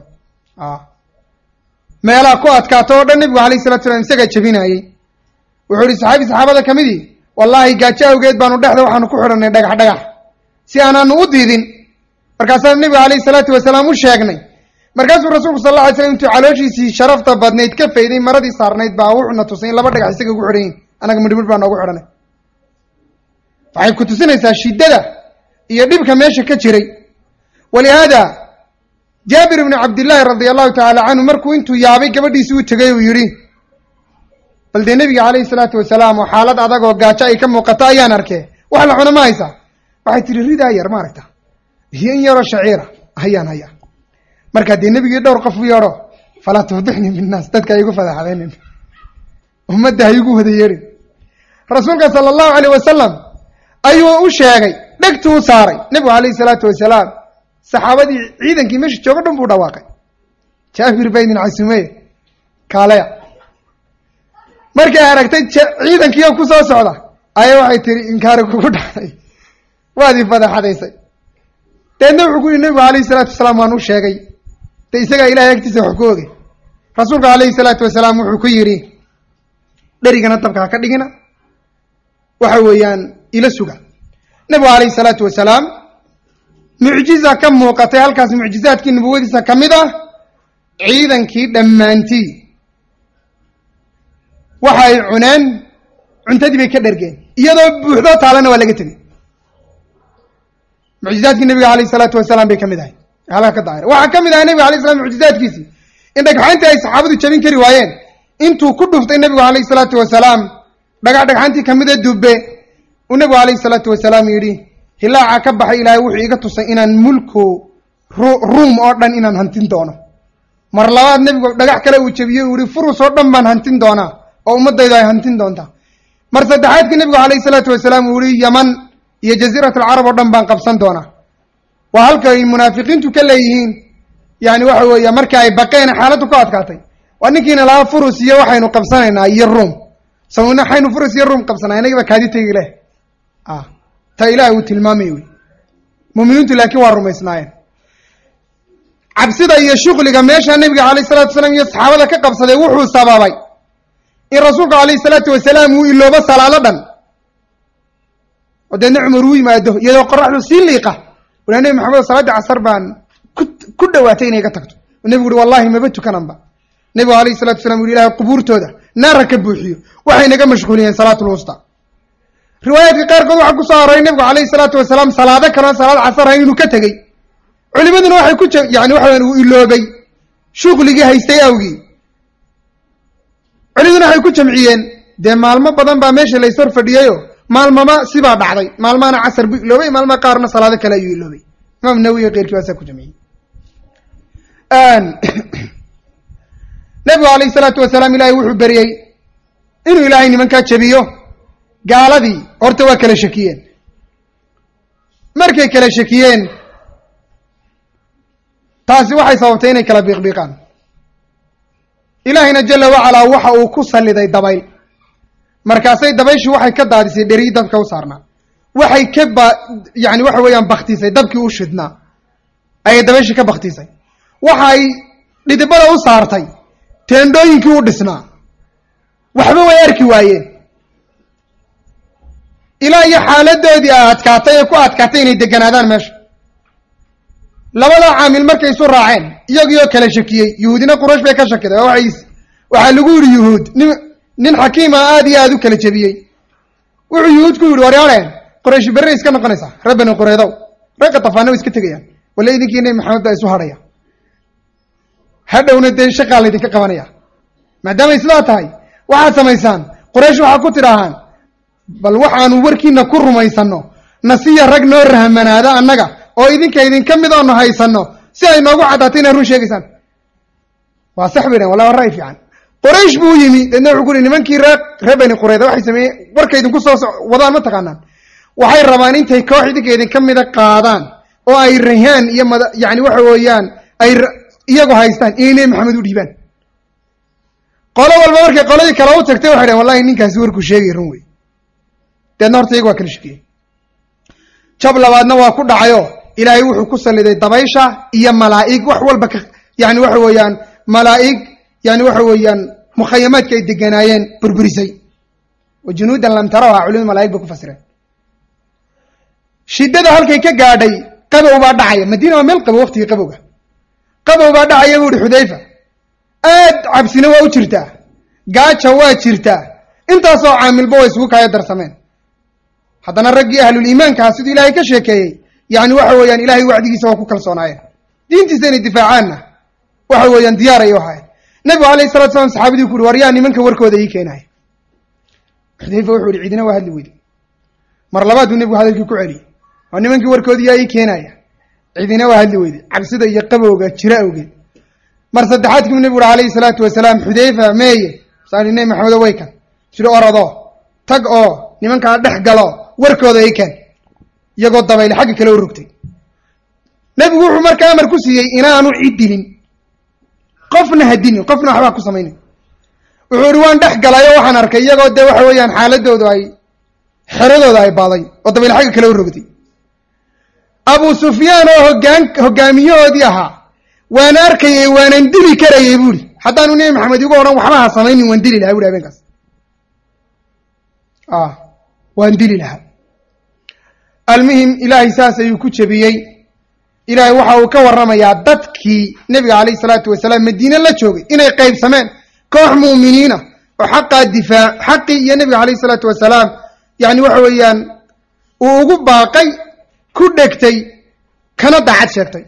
Speaker 1: meelaha ku adkaato oo dhan nebigu alayh salatu salam isagaa jebinaayey wuxuu ihi saxaabi saxaabada ka midii wallaahi gaajo awgeed baanu dhexda waxaanu ku xidhanay dhagax dhagax si aanaanu u diidin markaasaa nebigu alayhi salaatu wasalaam u sheegnay markaasuu rasuulku sal alla alay slam intuu calooshiisii sharafta badnayd ka fayday maradii saarnayd baa wuxuuna tusay in laba dhagax isaga ugu xidhan yihin annaga midhmidh baa noogu xidhanay waxay ku tusinaysaa shiddada iyo dhibka meesha ka jiray walihaada jaabir ibnu cabdillaahi radia allahu tacaala canhu markuu intuu yaabay gabadhiisii u tegay uu yidhi bal dee nebiga calayhi salaatu wasalaam oo xaalad adag oo gaajo ay ka muuqato ayaan arkee wax la cuna ma haysaa waxay tihi ridaa yar maaragta iyo in yaroo shaciira hayaan hayaa markaa dee nebigii dhowr qof u yeedho falaa tufdixnii binnaas dadka haygu fadaxdaynin ummadda haygu wada yeedhin rasuulka sala allahu alayh wasalam ayuu u sheegay dhegtuu u saaray nebigu calayhi salaatu wasalaam saxaabadii ciidankii meesha jooga dhan buu dhawaaqay jaabir baa idin casuumeye kaaleya markay aragtay ciidankiio ku soo socda ayaa waxay tihi inkaari kugu dhacday waad i fadaxadaysay deedna wuxuu ku yihi nebigu calayhi salaatu wasalaam waan u sheegay de isagaa ilahay agtiisa wax ku ogey rasuulku calayhi salaatu wasalaam wuxuu ku yidhi dherigana dabka ha ka dhigina waxa weeyaan ila suga nebigu calayhi salaatu wasalaam mucjiza ka muuqatay halkaas mucjizaadkii nubuwadiisa ka mid ah ciidankii dhammaantii waxa ay cuneen cuntadii bay ka dhergeen iyadoo buuxdoo taalana waa laga tegey mucjizaadkii nebiga alayh isalaatu wasalaam bay ka mid ahay halkaa ka daahir waxaa ka mid ahay nebiga alay slam mucjizaadkiisii in dhagxaantii ay saxaabadu jabin kari waayeen intuu ku dhuftay nebigu alayh salaatu wasalaam dhagax dhagxaantii kamida dubbe uu nebigu alayh salaatu wasalaam yidhi hilaaca ka baxay ilaahay wuxuu iga tusay inaan mulku ruum oo dhan inaan hantin doono mar labaad nebigu dhagax kale uu jebiyey uu yihi furus oo dhan baan hantin doonaa oo ummadaydu ay hantin doontaa mar saddexaadkii nebigu alayh salaatu wasalaam uu yihi yaman iyo jaziirat alcarab oo dhan baan qabsan doonaa waa halka ay munaafiqiintu ka leeyihiin yani waxa weeye marka ay baqeen xaaladdu ku adkaatay waa ninkiina lahaa furus iyo waxaynu qabsanaynaa iyo ruum sawna waxaynu furus iyo ruum qabsanaa inagiba kaadi tegi leh ta ilaahay uu tilmaamay wey muminiintu laakiin waa rumaysnaayeen cabsida iyo shuqliga meesha nebiga alayh salatu wasalaam iyo saxaabada ka qabsaday wuxuu sababay in rasuulku alayhi salaatu wasalaam uu iloobo salaado dhan oo deedna cumar uu yimaado iyadoo qoraxdu sii liiqa walaa nebi maxamed salaadii casar baan ku ku dhawaatay inay ga tagto oo nebigu uhi wallahi maba tukananba nebigu alayhi salatu wasalaam u yihi ilahay qubuurtooda naara ka buuxiyo waxay naga mashquuliyeen salaatu lwusta riwaayaadka qaarkood waxaa ku soo aroray nebigu alayhi salaatu wasalaam salaado kaleo salaad casar ahayn inuu ka tegey culimaduna waxay ku yani waxa weyan uu iloobay shuqligii haystay awgii culimaduna waxay ku jamciyeen dee maalmo badan baa meesha la ishor fadhiyayo maalmama sibaa dhacday maalmahana casar buu iloobay maalmaha qaarna salaado kale ayuu iloobay imaam nawiy keyrkii baasaa ku jamciyey nebigu alayhi salaatu wasalaam ilahay wuxuu beriyey inuu ilaahay nimankaa jebiyo gaaladii horta waa kala shakiyeen markay kala shakiyeen taasi waxay sababtay inay kala biiqbiiqaan ilaahayna jala wacalaa waxa uu ku salliday dabayl markaasay dabayshii waxay ka daadisay dheriyi dabka u saarnaa waxay ka ba yani waxa weeyaan baktisay dabkii u shidnaa ayay dabayshii ka baktisay waxay dhidibada u saartay teendhooyinkii u dhisnaa waxba way arki waayeen ilaa iyo xaaladoodii a adkaatay ee ku adkaatay inay deganaadaan meesha labadaa caamil markay isu raaceen iyagiioo kala shakiyey yuhuudina quraysh bay ka shakiday oo waay waxaa lagu yidhi yuhuud nin nin xakiima aada iyo aada u kala jebiyey wuxuu yuhuud ku yidhi waryaareen quraysh berri iska noqonaysaa ree bani qureydow ragga tafaana way iska tegayaan walla idinkii nebi maxamed baa isu hadhaya hadhowna dee shaqaa laydinka qabanaya maadaamay sidaa tahay waxaad samaysaan quraysh waxaa ku tidhaahaan bal waxaanu warkiina ku rumaysanno nasiya rag noo rahmanaada annaga oo idinka idinka mid oonu haysanno si ay noogu caddaatay inaad run sheegaysaan waa sax bay dhahen wallahi waa ra'y fiican qoraysh buu yimi deedna wuxuu ku uhi nimankii ree ree bani qureyda waxay sameeyeen warka idinku soo so wadaan ma taqaanaan waxay rabaan intay koox idinka idinka mida qaadaan oo ay rahaan iyo mada yani waxa weeyaan ay iyagu haystaan inay nebi maxamed u dhiibaan qolo walba markay qoladii kale u tagtay waxay dhaheen wallahi ninkaasi warkuu sheegay run wey deedna horta iyaga waa kala shekiyey jab labaadna waa ku dhacayo ilaahay wuxuu ku salliday dabaysha iyo malaa'ig wax walba ka yani waxa weeyaan malaa'ig yani waxa weeyaan mukhayamaadka ay deganaayeen burburisay wa junuudan lam tarawha culimada malaig bay ku fasireen shiddada halkay ka gaadhay qabow baa dhacaya madiina waa meel qabow waqtigii qabowga qabow baa dhacaya bu uhi xudayfa aad cabsina waa u jirtaa gaaja waa jirtaa intaasoo caamilba way isugu kaayo darsameen haddana raggii ahluliimaankaha siduu ilaahay ka sheekeeyey yani waxa weeyaan ilahay wacdigiisa waa ku kalsoonaayeen diintiisa inay difaacaanna waxa weeyaan diyaar ay u ahaayeen nabigu alayh salatu slam saxaabadii ku uhi war yaa nimanka warkooda ii keenaya xudayfa wuxuu ihi ciidina waa hadli weyde mar labaad buu nebigu hadalkii ku celiyey waa nimankii warkoodii yaa ii keenaya ciidina waa hadli weyde cabsida iyo qabowga jira awgeed mar saddexaad kiibu nebigu uhi alayhi salaatu wasalaam xudayfa meeye saai nebi maxamedo way kan sida orado tag oo nimankaa dhex galo warkooda ii keen iyagoo dabayle xagga kale u rogtay nebigu wuxuu markaa amar ku siiyey inaanu cid dilin qofna ha dilin qofna waxbaa ku samaynin wuxuu ihi waan dhex galay oo waxaan arkay iyagoo dee waxa weeyaan xaaladoodu ay xeradooda ay baaday oo dabayle xagga kale u rogtay abu sufyaan oo hogaan hogaamiyahoodii ahaa waan arkayey waanan dili karayey buuhi haddaanu nebi maxamed igu odhan waxba ha samaynin waan dili lahaa buhi habeenkaas waan dili lahaa almuhim ilaahay saas ayuu ku jebiyey ilaahay waxa uu ka warramayaa dadkii nebiga calayhi salaatu wasalaam madiine la joogay inay qaybsameen koox mu'miniina oo xaqaa difaac xaqii iyo nebiga calayhi salaatu wasalaam yani waxa weeyaan uu ugu baaqay ku dhegtay kana daacad sheegtay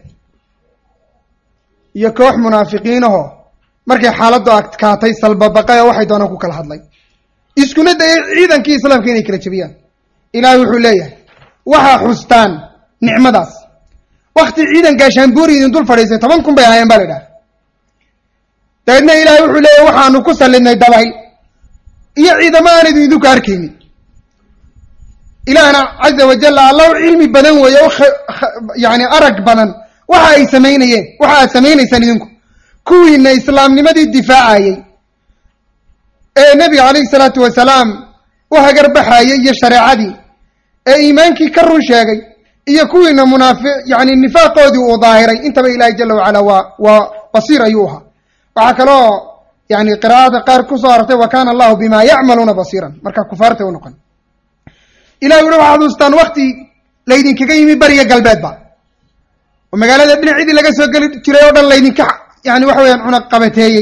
Speaker 1: iyo koox munaafiqiinahoo markay xaaladdu adkaatay salbabaqay oo waxay doonaan ku kala hadlay iskuna dayay ciidankii islaamka inay kala jebiyaan ilaahay wuxuu leeyahay waxaa xustaan nicmadaas wakti ciidan gaashaanbuuri idin dul fadhiisay toban kun bay ahaayeen baa la idhaha dabeedna ilaahay wuxuu leeyahy waxaanu ku sallidnay dabayl iyo ciidamo aan idin idinku arkaynin ilaahna caza wajalla allahu cilmi badan weeye o yani arag badan waxa ay samaynayeen waxa aad samaynaysaan idinku kuwiina islaamnimadii difaacayey ee nebiga calayhi salaatu wasalaam u hagarbaxayey iyo shareecadii ee iimaankii ka run sheegay iyo kuwiina munaafi yani nifaaqoodii uu daahiray intaba ilaahay jala wacala waa waa basiir ayuu ahaa waxaa kaloo yani qiraa'ada qaar kusoo arortay wa kana allahu bima yacmaluuna basiiran marka kufaarta u noqon ilahi wuxu waxaad ustaan wakti laydinkaga yimi beriga galbeedba oo magaalada dhinacidii laga soo geli jiray oo dhan laydinka yani waxa weyaan cunaq qabateeyey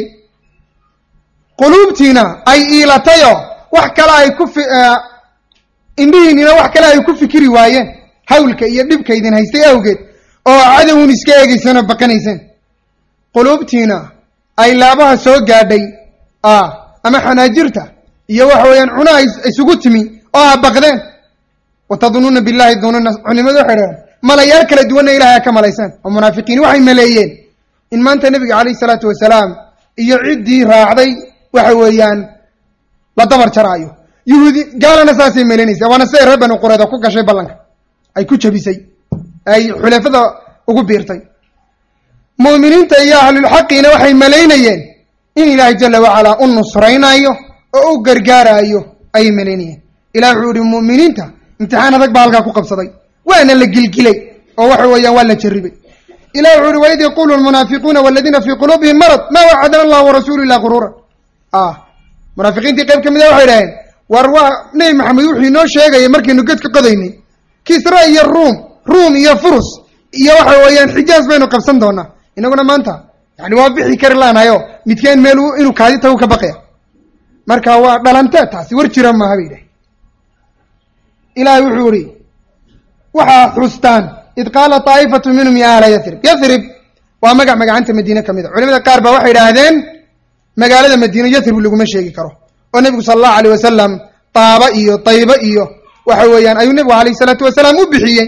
Speaker 1: quluubtiina ay iilatayoo wax kale ay ku indhihiinina wax kale ay ku fikiri waayeen hawlka iyo dhibka idin haystay awgeed oo cadowun iska eegeyseen oo baqanayseen quluubtiina ay laabaha soo gaadhay ama xanaajirta iyo waxa weeyaan cunaha isugu timi oo a baqdeen watadunuuna billahi dunuuna culimadu waxay dhaheen malayaal kala duwanna ilahay a ka malaysaan oo munaafiqiin waxay maleeyeen in maanta nebiga calayhi salaatu wasalaam iyo ciddii raacday waxa weeyaan la dabar jaraayo yuhuudi gaalana saasay maleynaysa waana siday reer bani qureeda ku gashay ballanka ay ku jebisay ay xulafada ugu biirtay mu'miniinta iyo ahlulxaqiina waxay malaynayeen in ilaahay jala wacalaa u nusraynaayo oo u gargaaraayo ayay malaynayeen ilah wuxuu ihi mu'miniinta imtixaan adag baa halkaa ku qabsaday waana la gilgilay oo waxa weeyaan waa la jarribay ilah wuxuu uhi waid yaqulu lmunaafiquuna waladiina fii quluubihim marad maa wacadana allahu warasulu ila quruura munaafiqiintii qayb ka mida waxay dhaheen war waa nebi maxamed wuxuu inoo sheegayay markaynu ged ka qodaynay kisra iyo ruum ruum iyo furus iyo waxa weeyaan xijaas baynu qabsan doonaa inaguna maanta yani waa bixi kari laanahayo midkeen meel inuu kaadi tagu ka baqaya marka waa dhalantee taasi war jira maaha bay dhahay ilaahay wuxuu ihi waxaa xustaan id qaala taa'ifatu minhum ya ahla yathrib yathrib waa magac magacanta madiine ka mid a culimada qaar baa waxay idhaahdeen magaalada madiine yathrib laguma sheegi karo oo nebigu sala allahu alayh wasalam taaba iyo tayba iyo waxa weeyaan ayuu nebigu alayh isalaatu wasalaam u bixiyey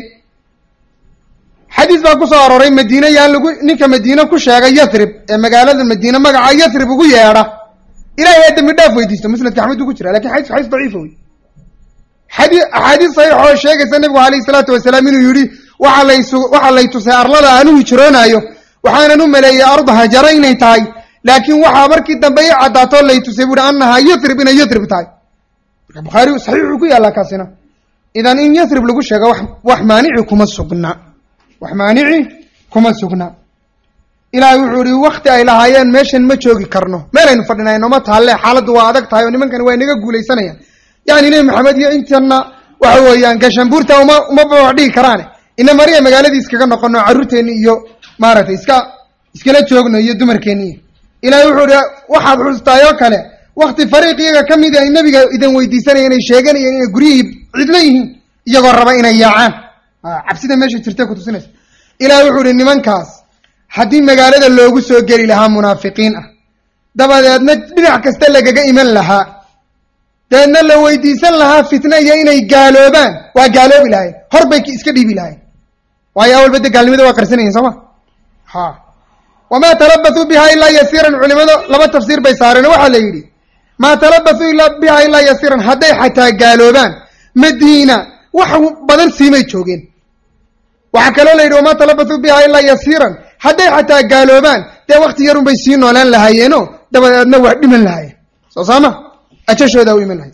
Speaker 1: xadiis baa ku soo arooray madiine yaan lagu ninka madiine ku sheegay yathrib ee magaalada madiine magaca yathrib ugu yeedha ilahay aa dembi dhaaf weydiisto musnadka axmed buu ku jira lakin xadiisku xadiis daciifa wey xadii axaadiis saxiix oo sheegaysa nebigu alayhi salaatu wasalaam inuu yidhi waxa laysu waxaa lay tusay arlada aan u hijroonaayo waxaanan u maleeyey arda hajara inay tahay laakiin waxaa markii dambe i caddaatoo lay tusay buuhi annahaa yathrib inay yathrib tahay marka bukhaari saxiixuu ku yaallaa kaasina idan in yathrib lagu sheego wax wax maanici kuma sugna wax maanici kuma sugna ilaahay wuxuu ihi wakti ay lahaayeen meeshan ma joogi karno meelaynu fadhinay nooma taalle xaaladdu waa adag tahay oo nimankani waa inaga guulaysanayaan yani nebi maxamed iyo intana waxa weeyaan gashambuurta uma uma babax dhigi karaane ina mariya magaaladii iskaga noqono carruurteenni iyo maaragtay iska iskala joogno iyo dumarkeenni ilahay wuxuu ihi waxaad xustaayoo kale wakti fariiq iyaga ka mid ay nebiga idin weydiisanayeen ay sheeganayeen inay guryihii cidlo yihiin iyagoo raba inay yaacaan cabsida meesha jirta kutusinaysa ilahay wuxuu ihi nimankaas haddii magaalada loogu soo geli lahaa munaafiqiin ah dabadeedna dhinac kasta lagaga iman lahaa dabeedna la weydiisan lahaa fitna iyo inay gaaloobaan waa gaaloobi lahayn hor bay iska dhiibi lahayn waayo awalba de gaalnimada waa qarsanayihin soo ma ha wamaa talabathuu biha ilaa yasiiran culimadu laba tafsiir bay saareen waxaa la yidhi maa talabathuu ila biha ilaa yasiiran hadday xataa gaaloobaan madiina wax badan siimay joogeen waxaa kaloo la yidhi wamaa talabathuu biha ilaa yasiiran hadday xataa gaaloobaan dee wakti yarun bay sii noolaan lahaayeeno dabadeedna waa dhiman lahaayeen soo saama ajashooda u iman lahay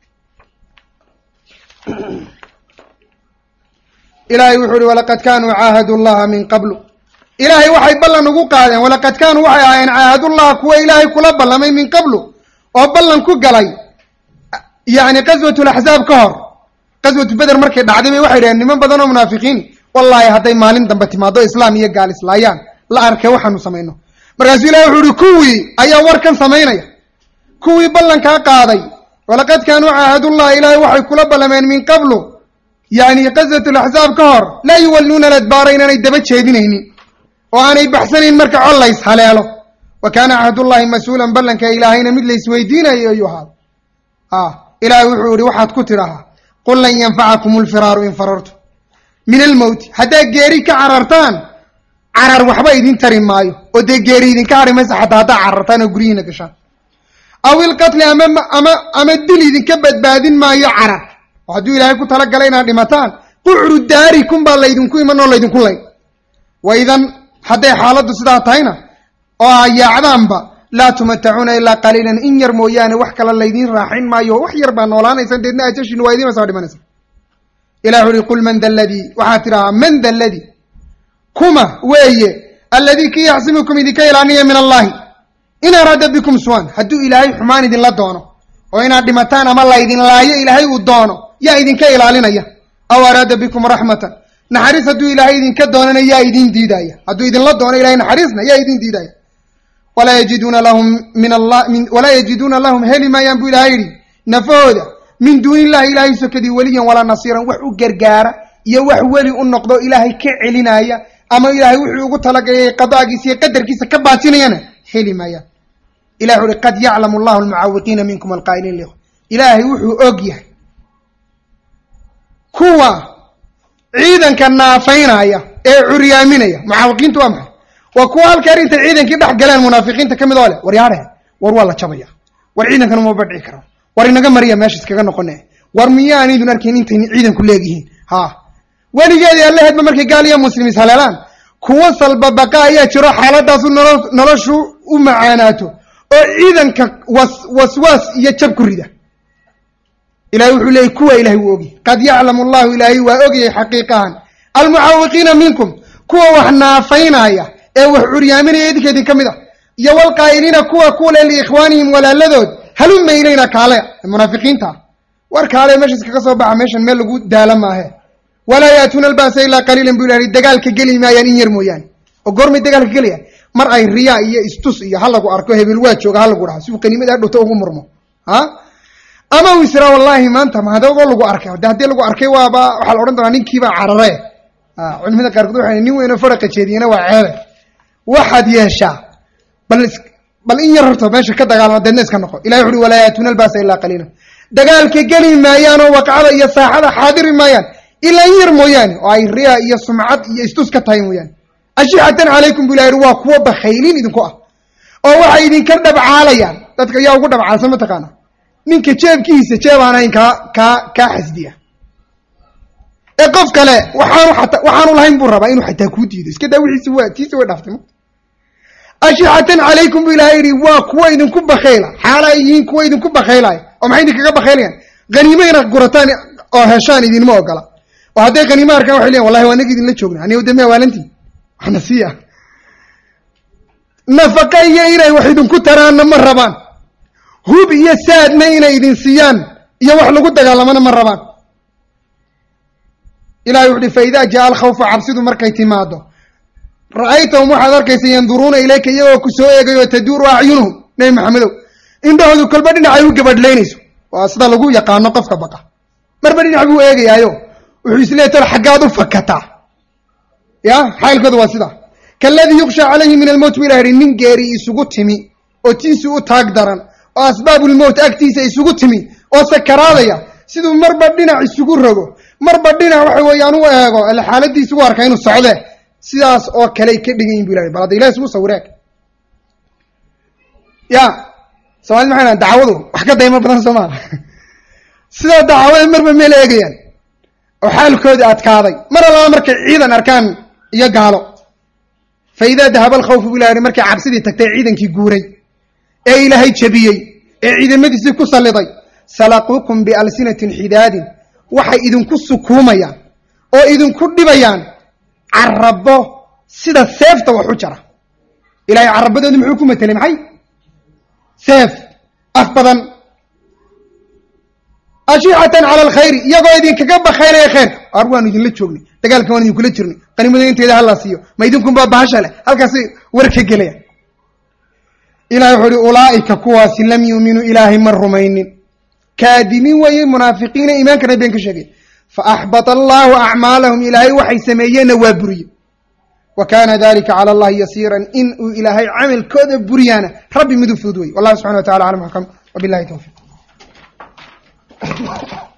Speaker 1: ilaahay wuxuu uhi walaqad kaanuu caahadu llaha min qablu ilaahay waxay ballan ugu qaadeen walaqad kaanuu waxay ahaayeen caahadullaha kuwa ilaahay kula ballamay min qablu oo ballan ku galay yani qaswat laxzaab ka hor qaswatu beder markay dhacday bay waxay dhaheen niman badan oo munaafiqiin wallaahi hadday maalin dambe timaado islaam iyo gaal islaayaan la arkay waxaanu samayno markaasuu ilahay wuxuu uhi kuwii ayaa warkan samaynaya kuwii ballankaa qaaday walaqad kaanuu caahadullah ilaahay waxay kula ballameen min qablu yani qaswat laxzaab ka hor laa yuwalluuna ladbaara inaanay daba jeedinaynin oo aanay baxsanayn marka col lays haleelo wa kaana cahdullahi mas-uulan ballanka ilaahayna mid laysweydiinayo ayuu ahaada a ilaahay wuxuu yihi waxaad ku tidhahaa qul lan yanfacakum lfiraaru in farartu min almowti haddaad geeri ka carartaan carar waxba idin tari maayo oo dee geeri idinka hadhi maysa xataa haddaad carartaan oo guryihiina gashaan aw ilqatli ama ama ama dil idinka badbaadin maayo carar oo hadduu ilaahay ku talagalay inaad dhimataan qucru daarikum baa laydinku iman oo laydinku lay wa idan hadday xaaladdu sidaa tahayna oo aa yaacdaanba laa tumatacuuna ilaa qaliilan in yar mooyaane wax kale laydiin raaxin maayo wax yar baa noolaanaysan deedna ajashiinu waa idiin soo dhimanaysa ilah uhi qul man da ladii waxaad tidhahaa man da ladii kuma weeye alladii kii yaxsimukum idinka ilaaniya min allahi in araada bikum suwan hadduu ilaahay xumaan idinla doono oo inaad dhimataan ama laydin laayo ilaahay uu doono yaa idinka ilaalinaya aw araada bikum raxmatan naxariis hadduu ilaahay idinka doonana yaa idin diidaya hadduu idinla doono ilahay naxariisna yaa idin diidaya walaa yajiduuna lahum min allah min walaa yajiduuna lahum heli maayaan buu ilahay yidhi nafahooda min duuni illahi ilaahay sokadii weliyan walaa nasiiran wax u gargaara iyo wax weli u noqdo ilaahay ka celinaya ama ilaahay wuxuu ugu talagalay qadaagiisa iyo qadarkiisa ka baatinayana heli maayaan ilah wuxu uhi qad yaclamu allahu almucaawiqiina minkum alqaa'iliin likhwa ilaahay wuxuu og yahay kuwa ciidanka naafaynaya ee curyaaminaya mucaawiqiintu waa maxay waa kuwa halka arintay ciidankii dhex galeen munaafiqiinta ka mid oo leh war yaadhe war waa la jabaya war ciidankan uma badhici karo war inaga mariya meesha iskaga noqone war miyaan idun arkayn intay ciidanku leegyihiin ha weligeedii allaheedba markay gaal iyo muslim is haleelaan kuwo salbabaqa ayaa jiro xaaladaasu nolo noloshu u macaanaato oo ciidanka was waswaas iyo jab ku rida ilahay wuxuu leeyay kuwa ilahay wuu ogyahy qad yaclamu allahu ilaahay waa ogyahay xaqiiqahan almucaawiqiina minkum kuwa wax naafaynaya ee wax curyaaminaya idinka idin ka mid ah iyo walqaa'iliina kuwa kule liikhwaanihim walaaladood haluma ilayna kaale munaafiqiinta war kaale meesha iskaga soo baxa meeshan meel lagu daala maahe walaa yaatuuna alba'sa ilaa qaliilan bu ilahi dagaalka geli maayaan in yar mooyaane oo goormay dagaalka gelayaan mar ay riyaa iyo istus iyo ha lagu arko hebel waa jooga ha lagu dhaha si uu qaniimada hadhowta ugu murmo ha ama uu israa wallaahi maanta mahadagoo lagu arkay de haddii lagu arkay waaba waxaa la odhan doonaa ninkiibaa carare culimada qaarkood waxay nin weynoo faraqa jeediyena waa ceebe waxaad yeeshaa bal bal in yar horta meesha ka dagaalama deedna iska noqo ilahi wuxu uhi walaa yaatuuna alba'sa ilaa qaliilan dagaalka geli maayaan oo waqacada iyo saaxada xaadiri maayaan ilaa in yar mooyaane oo ay riya iyo sumcad iyo istus ka tahay mooyaane ashixatan calaykum bu ilah yihi waa kuwa bakhaylin idinku ah oo waxay idinka dhabcaalayaan dadka yaa ugu dhabcaalsan mataqaana ninka jeebkiisa jeeb aan hayn kaa kaa kaa xasdiya ee qof kale waxaanu ata waxaanu lahayn buu rabaa inuu xataa kuu diido iska daa wixiisi waa tiisi way dhaftay ashixatan calaykum bu ilahay yihi waa kuwa idinku bakhayla xaala ay yihiin kuwa idinku bakhaylaya oo maxay idinkaga bakhaylayaan haniimo inaad gurataan oo heshaan idinma ogola oo hadday qaniimo arkaan waxay leeyiin wallahi waa naga idinla joogna aniga de miya waalantii waxna siiya nafaqa iyo inay wax idinku taraanna ma rabaan hub iyo saadna inay idin siiyaan iyo wax lagu dagaalamana ma rabaan ilahay wuxu uhi fa idaa jaa alkhawfu cabsidu markay timaado ra-aytahum waxaad arkaysa yanduruuna ilayka iyagoo ku soo eegayo taduuru acyunuhum nebi maxamedow indhahoodu kolba dhinacay u gabadhlaynayso waa sida lagu yaqaano qofka baqa marba dhinac buu eegayaayo wuxuu isleey tol xaggaad u fakataa ya xaalkooda waa sidaa kaladii yuksha calayhi min almowt bu ilah yihi nin geeri isugu timi oo tiisi u taag daran oo asbaabulmowt agtiisa isugu timi oo sakaraadaya siduu marba dhinac isugu rogo marba dhinac waxa weeyaan u eego alle xaaladiisa u arka inuu socde sidaas oo kaley ka dhigan yihin bu ilahay bal hadda ilahi isugu sawiraag ya somalid maxay dhahan dacwadu wax ka daymo badan soo maa sidaa dacwada marba meel eegayaan oo xaalkoodii adkaaday mar allaba markay ciidan arkaan iyo gaalo fa idaa dahaba alkhawfu bu ilah yihi markay cabsidii tagtay ciidankii guuray ee ilaahay jabiyey ee ciidamadiisii ku salliday salaquukum bialsinatin xidaadin waxay idinku sukuumayaan oo idinku dhibayaan carabo sida seefta wax u jara ilahay carabadoodu muxuu ku matelay maxay seef af badan ashicatan cala alkhayri iyagoo idinkaga bakaynaya khayrka ar waanu idinla joognay dagaalka waan idinkula jirnay qanimada inteeda hala siiyo ma idinkunbaa bahasha leh halkaasay war ka gelayaan ilahay wuxuu uhi ulaa'ika kuwaasi lam yuuminuu ilaahay ma rumaynin kaadibiin weeye munaafiqiina iimaankana been ka sheegay faaxbata allahu acmaalahum ilaahay waxay sameeyeenna waa buriye wa kana dalika cala allahi yasiiran in uu ilaahay camalkooda buriyaana rabbi miduu fudud wey wallahu subxana wa tacala aclam axkam wabilahi towfiq